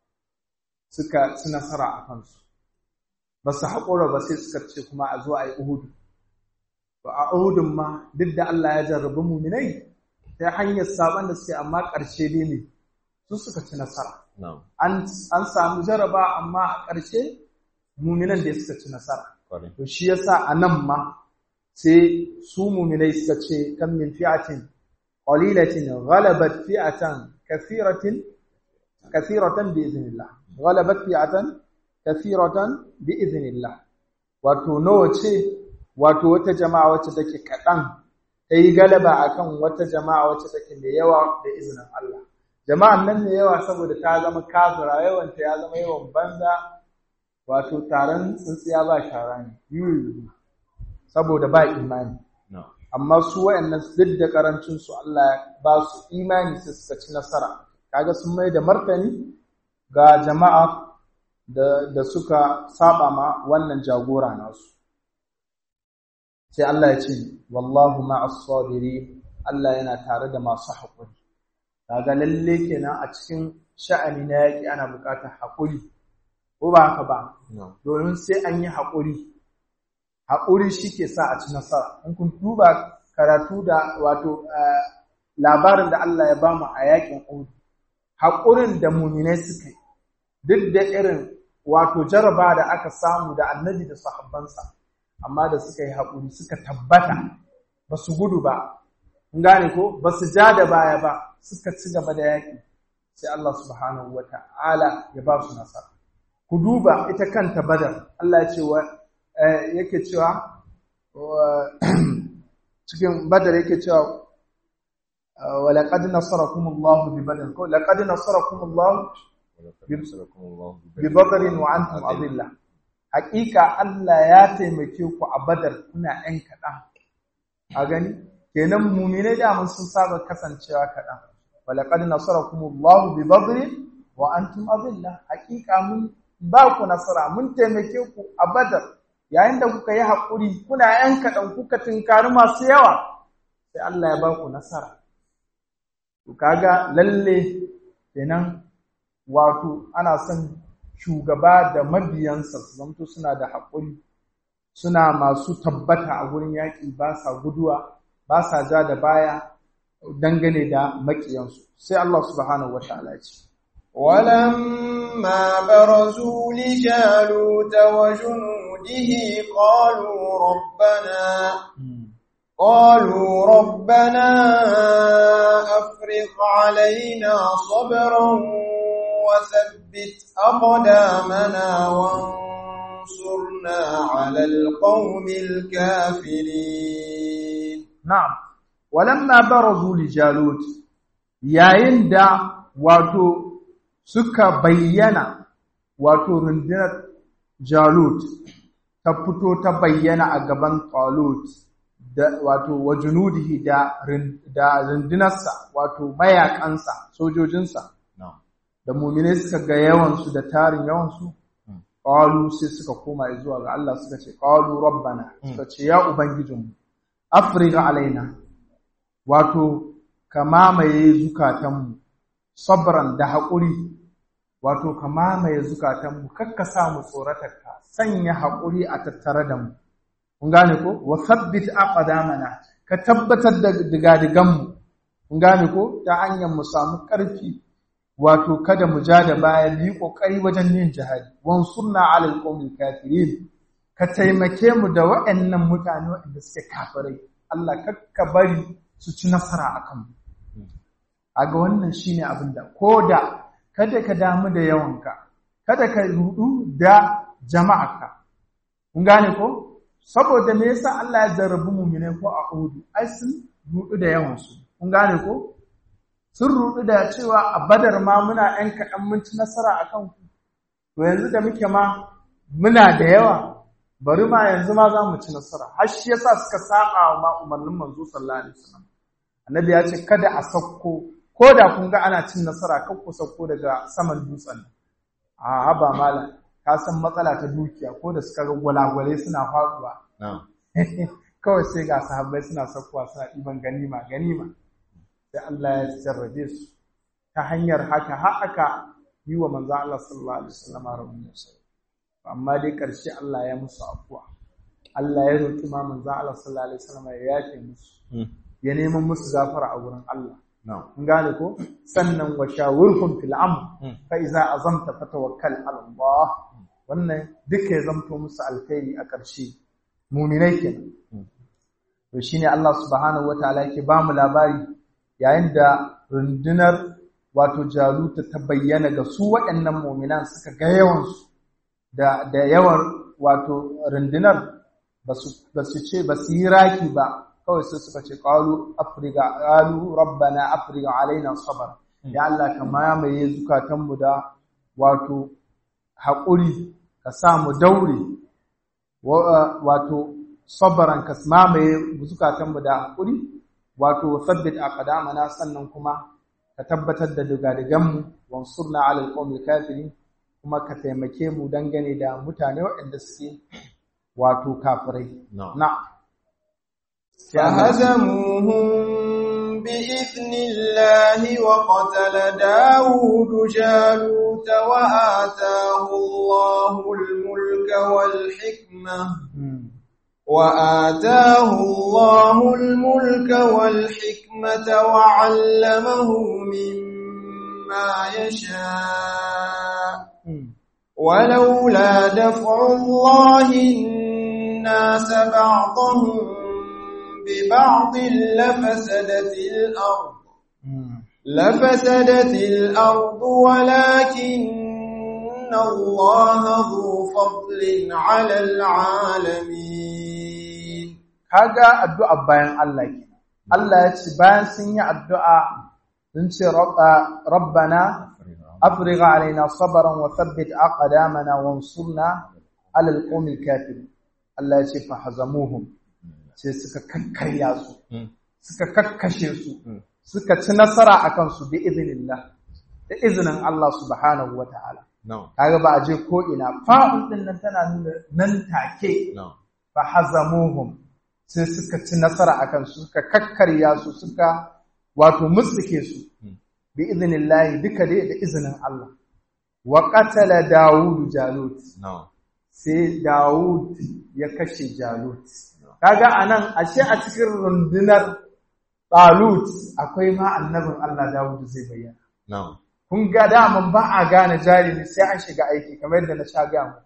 suka ci nasara a kansu ba su haƙura ba sai suka ce kuma a zo a yi uhudu ba a uhudun ma duk da Allah ya jarrabi muminai ta hanyar saban da suke amma ƙarshe dai ne su suka ci nasara an samu jaraba amma a ƙarshe muminan da suka ci nasara to shi yasa a nan ma sai su muminai suka ce kan min fi'atin qalilatin ghalabat fi'atan kathiratin kathiratan bi iznillah ghalabat fi'atan kathiratan bi iznillah wato nawa ce wato wata jama'a wacce take kadan tayi galaba akan wata jama'a wacce take mai yawa da izinin Allah jama'an nan mai yawa saboda ta zama kafira yawan ta ya zama yawan banza wato taron tsintsiya ba shara ne saboda ba imani amma su wayannan duk da karancin su Allah ba su imani sai suka ci nasara kaga sun mai da martani ga jama'a da da suka saba ma wannan jagora nasu sai Allah ya ce wallahu ma'as sabirin Allah yana tare da masu haƙuri kaga lalle kenan a cikin sha'ani na yaƙi ana buƙatar haƙuri ko ba haka ba domin sai an yi haƙuri haƙuri shi ke sa a ci nasara in kun duba karatu da wato labarin da Allah ya bamu a yakin Uhud haƙurin da muminai suka duk da irin wato jaraba da aka samu da annabi da sahabbansa amma da suka yi haƙuri suka tabbata ba su gudu ba kun gane ko ba su ja da baya ba suka ci gaba da yaƙi sai Allah subhanahu wa ta'ala ya ba su nasara ku duba ita kanta badar Allah ya ce wa yake cewa cikin badar yake cewa wa laqad nasarakumullahu bi badr ko laqad nasarakumullahu bi badr wa antum adilla haqiqa Allah ya taimake ku a badar kuna ɗan kaɗan a gani kenan mu'mine da mun sun saba kasancewa kaɗan wa laqad nasarakumullahu bi badr wa antum adilla haqiqa mun ba ku nasara mun taimake ku a badar yayin da kuka yi haƙuri kuna ‘yan kaɗan kuka tunkari masu yawa sai Allah ya ba ku nasara. Ku kaga lalle kenan wato ana son shugaba da mabiyansa su zamto suna da haƙuri suna masu tabbata a wurin yaƙi ba sa guduwa ba sa ja da baya dangane da maƙiyansu sai Allah subhanahu wa ta'ala ya ce ولما برزوا لجالوت وجنوده قالوا ربنا قالوا ربنا أفرغ علينا صبرا وثبت أقدامنا وانصرنا على القوم الكافرين na'am walamma barazu li jalut yayin da wato suka bayyana wato rundunar jalut ta fito ta bayyana a gaban talut da wato wajunudihi da da rundunarsa wato mayakansa sojojinsa da mu'mine suka ga yawansu da tarin yawansu qalu sai suka koma zuwa ga Allah suka ce qalu rabbana suka ce ya ubangijinmu afriga alaina wato ka mamaye zukatanmu sabran da haƙuri wato ka mamaye zukatanmu kakka sa mu tsoratarka sanya haƙuri a tattare da mu kun gane ko wa sabbit aqdamana ka tabbatar da digadiganmu kun gane ko ta hanyar mu samu ƙarfi wato kada mu ja da baya mu yi ƙoƙari wajen yin jihadi wansurna alal qawmil kafirin ka taimake mu da waɗannan mutane waɗanda suke kafirai Allah kakka bari su ci nasara a kanmu a ga wannan shine abin da ko da kada ka damu da yawanka kada ka rudu da jama'arka kun gane ko saboda me yasa Allah ya jarrabu mu'mine ko a Uhud ai sun rudu da yawansu kun gane ko sun rudu da cewa a Badar ma muna ɗan kaɗan mun ci nasara a kanku to yanzu da muke ma muna da yawa bari ma yanzu ma za mu ci nasara har shi yasa suka saba wa umarnin manzo sallallahu alaihi wasallam annabi ya ce kada a sauko ko da kun ga ana cin nasara kan ku sauko daga saman dutsen a haba malam ka san matsala ta dukiya ko da suka ga gwalagwale suna faduwa kawai sai ga sahabbai suna saukowa suna ɗiban ganima ganima sai Allah ya jarrabe su ta hanyar haka har aka yi wa manzo Allah sallallahu alaihi wasallam rabbi amma dai ƙarshe Allah ya musu afuwa Allah ya roƙi ma manzo Allah sallallahu alaihi wasallam ya yafe musu ya neman musu gafara a wurin Allah kun gane ko sannan wa shawirhum fil amr fa iza azamta fatawakkal ala Allah wannan duka ya zamto musu alkhairi a ƙarshe mu'minai kenan to shine Allah subhanahu wataala yake ba mu labari yayin da rundunar wato jaluta ta bayyana ga su waɗannan mu'minan suka ga yawansu da da yawan wato rundunar ba su ce ba su yi raki ba kawai sai suka ce qalu afriga qalu rabbana afriga alaina sabr ya Allah ka mamaye zukatan mu da wato haƙuri ka sa mu daure wato sabran ka mamaye zukatan mu da haƙuri wato sabbit aqdamana sannan kuma ka tabbatar da dugadigan mu wansurna ala alqawmil kafirin kuma ka taimake mu dangane da mutane waɗanda suke wato kafirai. Na. فهزموهم بإذن الله وقتل داود جالوت وآتاه الله الملك والحكمة وآتاه الله الملك والحكمة وعلمه مما يشاء ولولا دفع الله الناس بعضهم ببعض لفسدت الأرض لفسدت الأرض ولكن الله ذو فضل على العالمين kaga addu'a bayan Allah ke Allah ya ce bayan sun yi addu'a sun ce rabbana afrigha alaina sabran wa thabbit aqdamana wansurna ala alqawmil kafirin Allah ya ce fa hazamuhum sai suka kakkarya su suka kakkashe su suka ci nasara akan su bi idnillah da izinin Allah subhanahu wataala kaga ba a je ko ina fa'un din nan tana nuna nan take fa hazamuhum sai suka ci nasara akan su suka kakkarya su suka wato musuke su bi idnillahi duka dai da izinin Allah wa qatala Dawud Jalut na'am sai Dawud ya kashe Jalut kaga anan ashe a cikin rundunar Talut akwai ma annabin Allah Dawud zai bayyana na'am kun ga daman ba a gane jarumi sai an shiga aiki kamar yadda na sha ga mu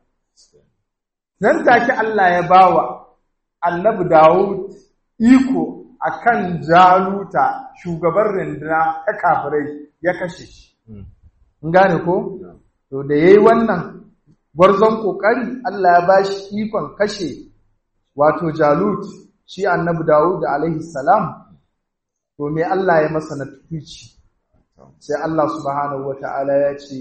nan take Allah ya bawa annabi Dawud iko akan Jaluta shugaban runduna ta kafirai ya kashe shi Mm. kun gane ko na'am to da yayi wannan gwarzon kokari Allah ya bashi ikon kashe wato Jalut shi annabi Dawud alaihi salam to me Allah ya masa na tufici sai Allah subhanahu wata'ala ya ce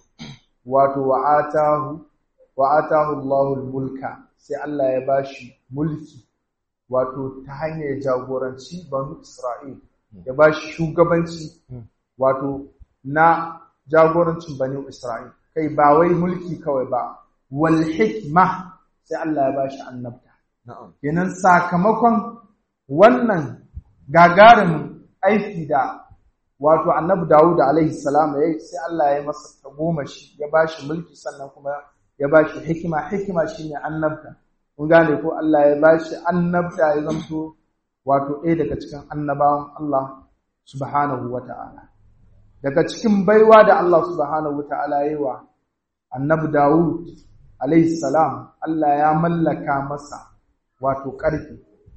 wato wa'atahu wa'atahu Allahul mulka sai Allah ya bashi mulki wato ta hanyar jagoranci banu Isra'il ya bashi shugabanci wato na jagorancin banu Isra'il kai ba wai mulki kawai ba wal hikma sai Allah ya bashi annabta na'am kenan sakamakon wannan gagarumin aiki da wato annabi Dawud alaihi salam ya yi sai Allah ya masa tagomashi ya bashi mulki sannan kuma ya bashi hikima hikima shine annabta kun gane ko Allah ya bashi annabta ya zanto wato ɗaya daga cikin annabawan Allah subhanahu wata'ala daga cikin baiwa da Allah subhanahu wata'ala ya yi wa annabi Dawud alaihi salam Allah ya mallaka masa wato ƙarfi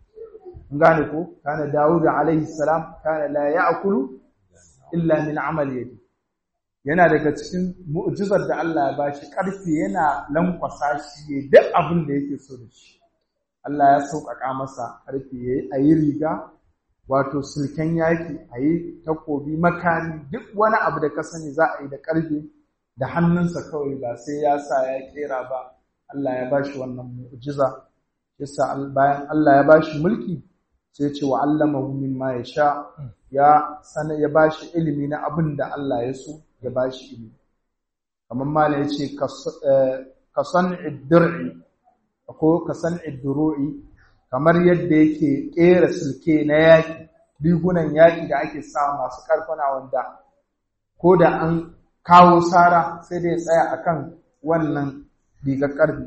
gane ko kana Dawud alaihi salam kana la ya'kulu illa min amali yadi yana daga cikin mu'jizar da Allah ya bashi ƙarfi yana lankwasa shi ya duk abin da yake so da shi Allah ya sauƙaƙa masa ƙarfi yayi ayi riga wato sulken yaki ayi takobi makami duk wani abu da ka sani za a yi da ƙarfi da hannunsa kawai ba sai ya sa ya kera ba Allah ya bashi wannan mu'jiza yasa bayan Allah ya bashi mulki sai ce wa allamahu mimma yasha ya sana ya bashi ilimi na abin da Allah ya so ya bashi ilimi kamar mala yace ka san'id dir'i ko ka san'id duru'i kamar yadda yake kera sulke na yaki rigunan yaki da ake sa masu karfuna wanda ko da an kawo sara sai dai tsaya akan wannan rigar karfi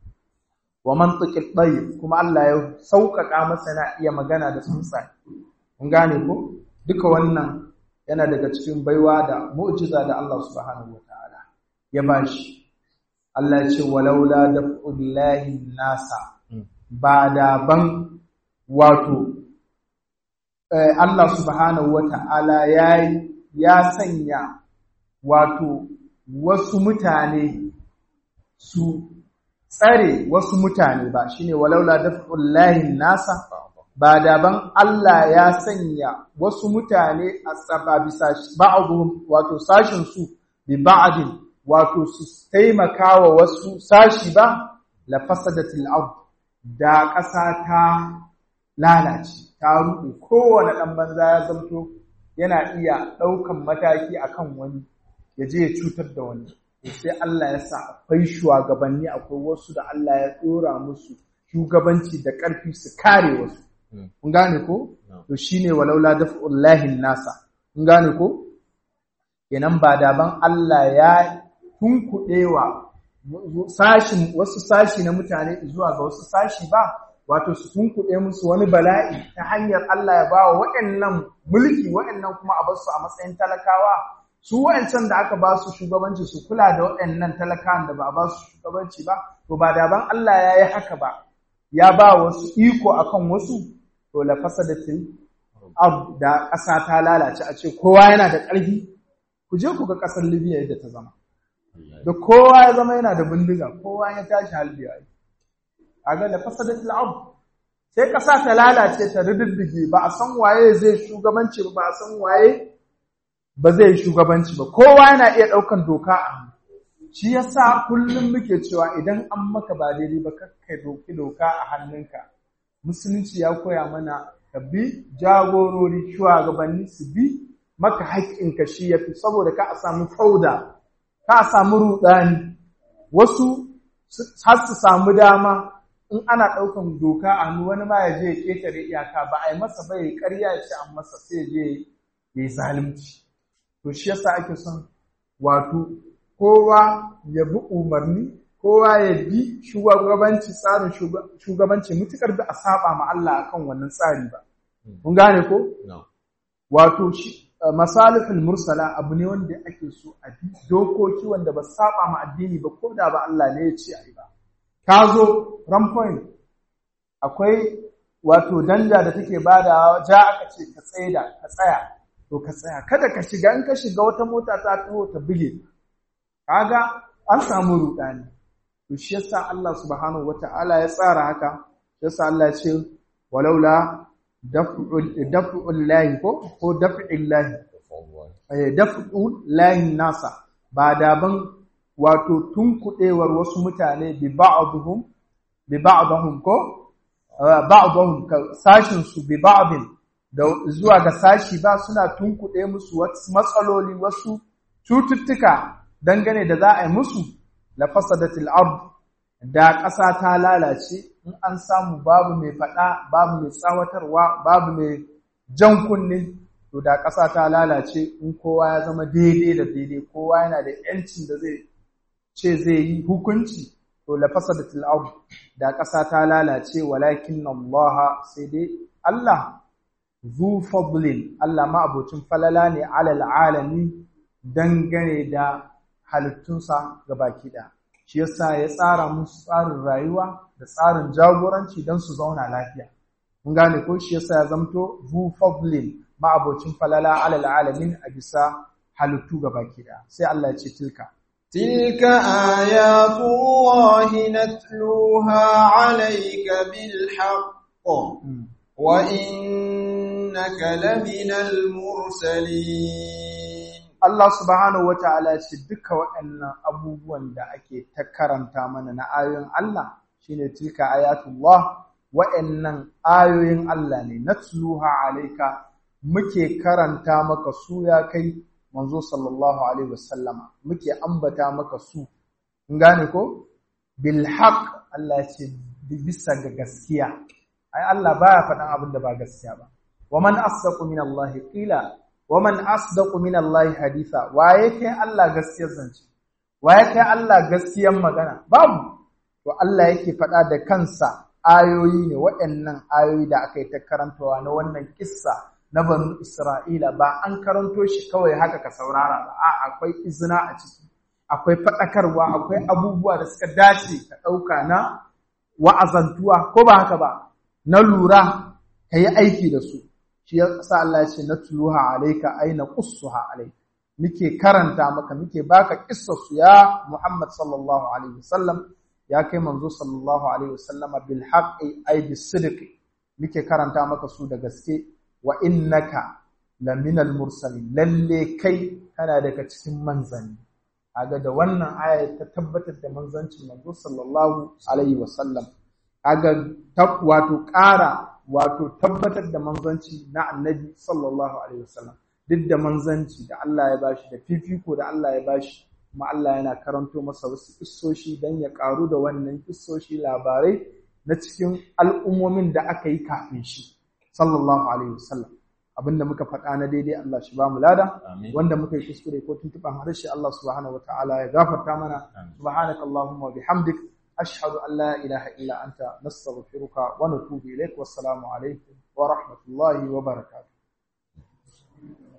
wa mantiqit tayyib kuma Allah ya sauƙaƙa masa na iya magana da tsuntsaye kun gane ko duka wannan yana daga cikin baiwa da mu'jiza da Allah subhanahu wataala ya bashi Allah ya ce walaula daf'ullahi nasa ba da ban wato Allah subhanahu wataala ya ya sanya wato wasu mutane su tsare wasu mutane ba shine walaula daf'ullahi nasa ba daban Allah ya sanya wasu mutane a tsaba bisa ba'dhum wato sashin su bi ba'din wato su taimakawa wasu sashi ba la fasadatil ard da ƙasa ta lalace ta ruɗe kowane ɗan banza ya zamto yana iya ɗaukan mataki akan wani ya je ya cutar da wani sai Allah ya sa akwai shugabanni akwai wasu da Allah ya ɗora musu shugabanci da ƙarfi su kare wasu kun gane ko to shine walaula daf'ullahi nasa kun gane ko kenan ba daban Allah ya tunkuɗewa sashin wasu sashi na mutane zuwa ga wasu sashi ba wato su tunkuɗe musu wani bala'i ta hanyar Allah ya ba wa waɗannan mulki waɗannan kuma a basu a matsayin talakawa su wa'ancan da aka ba su shugabanci su kula da waɗannan talakawan da ba a ba su shugabanci ba to ba daban Allah ya yi haka ba ya ba wasu iko akan wasu to la fasadatil ab da ƙasa ta lalace a ce kowa yana da ƙarfi ku je ku ga ƙasar Libya yadda ta zama da kowa ya zama yana da bindiga kowa ya tashi halbiya a ga la fasadatil ab sai ƙasa ta lalace ta rididdige ba a san waye zai shugabanci ba a san waye ba zai shugabanci ba kowa yana iya ɗaukan doka a hannu shi yasa kullum muke cewa idan an maka ba daidai ba kakka doki doka a hannunka musulunci ya koya mana ka bi jagorori shugabanni su bi maka haƙƙinka shi ya fi saboda ka a samu fauda ka a samu ruɗani wasu har su samu dama in ana ɗaukan doka a hannu wani ma ya je ya ƙetare iyaka ba a yi masa ba ya ƙarya ya ce an masa sai je ya yi zalunci to shi yasa ake son wato kowa ya bi umarni kowa ya bi shugabanci tsarin shugabanci mutukar da a saba ma Allah akan wannan tsari ba kun gane ko wato masalihul mursala abu ne wanda ake so a bi dokoki wanda ba saba ma addini ba ko da ba Allah ne ya ce ai ba ka zo ran point akwai wato danja da take badawa ja aka ce ka tsaida ka tsaya to ka tsaya kada ka shiga in ka shiga wata mota ta taho ta buge kaga an samu rudani to shi yasa Allah subhanahu wata'ala ya tsara haka yasa Allah ya ce walaula daf'ul lahi ko ko daf'il lahi eh daf'ul lahi nasa ba daban wato tunkudewar wasu mutane bi ba'dhum bi ba'dhum ko ba'dhum sashin su bi ba'din da zuwa ga sashi ba suna tunkuɗe musu wasu matsaloli wasu cututtuka dangane da za a yi musu la fasadatil ard da ƙasa ta lalace in an samu babu mai faɗa babu mai tsawatarwa babu mai jan kunne to da ƙasa ta lalace in kowa ya zama daidai da daidai kowa yana da yancin da zai ce zai yi hukunci to la fasadatil ard da ƙasa ta lalace walakin Allah sai dai Allah zu fadlin Allah ma abocin falala ne alal alami dangane da halittunsa ga baki da shi yasa ya tsara musu tsarin rayuwa da tsarin jagoranci don su zauna lafiya mun gane ko shi yasa ya zamto zu fadlin ma abocin falala alal alamin a bisa halittu ga baki da sai Allah ya ce tilka تلك آيات الله نتلوها عليك بالحق وإنك لمن المرسلين Allah subhanahu wata'ala ya ce duka waɗannan abubuwan da ake ta karanta mana na ayoyin Allah shine tilka ayatullah waɗannan ayoyin Allah ne natluha alayka muke karanta maka su ya kai manzo sallallahu alaihi wasallama muke ambata maka su in gane ko bil haqq Allah ya ce bisa ga gaskiya ai Allah baya faɗan abin da ba gaskiya ba wa man asdaqu min Allah qila wa man asdaqu min Allah haditha waye kai Allah gaskiyar zance waye kai Allah gaskiyar magana babu to Allah yake faɗa da kansa ayoyi ne waɗannan ayoyi da aka yi ta karantawa na wannan kissa na banu Isra'ila ba an karanto shi kawai haka ka saurara ba a akwai izina a ciki akwai faɗakarwa akwai abubuwa da suka dace ka ɗauka na wa'azantuwa ko ba haka ba na lura ka yi aiki da su shi ya sa Allah ya ce na tuluha alaika ai na qussuha alaika muke karanta maka muke baka kissarsu ya Muhammad sallallahu alaihi wasallam ya kai manzo sallallahu alaihi wasallam bil haqqi ai bis sidqi muke karanta maka su da gaske wa innaka laminal mursalin lalle kai kana daga cikin manzanni kaga da wannan aya ta tabbatar da manzancin manzo sallallahu alaihi wasallam kaga wato ƙara wato tabbatar da manzanci na annabi sallallahu alaihi wasallam duk da manzanci da Allah ya bashi da fifiko da Allah ya bashi kuma Allah yana karanto masa wasu kissoshi don ya karu da wannan kissoshi labarai na cikin al'ummomin da aka yi kafin shi sallallahu alaihi wasallam abinda muka faɗa na daidai Allah shi ba mu lada wanda muka yi kuskure ko tuntuɓan harshe Allah subhanahu wataala ya gafarta mana subhanakallahumma wa bihamdik أشهد أن لا إله إلا أنت نستغفرك ونتوب إليك والسلام عليكم ورحمة الله وبركاته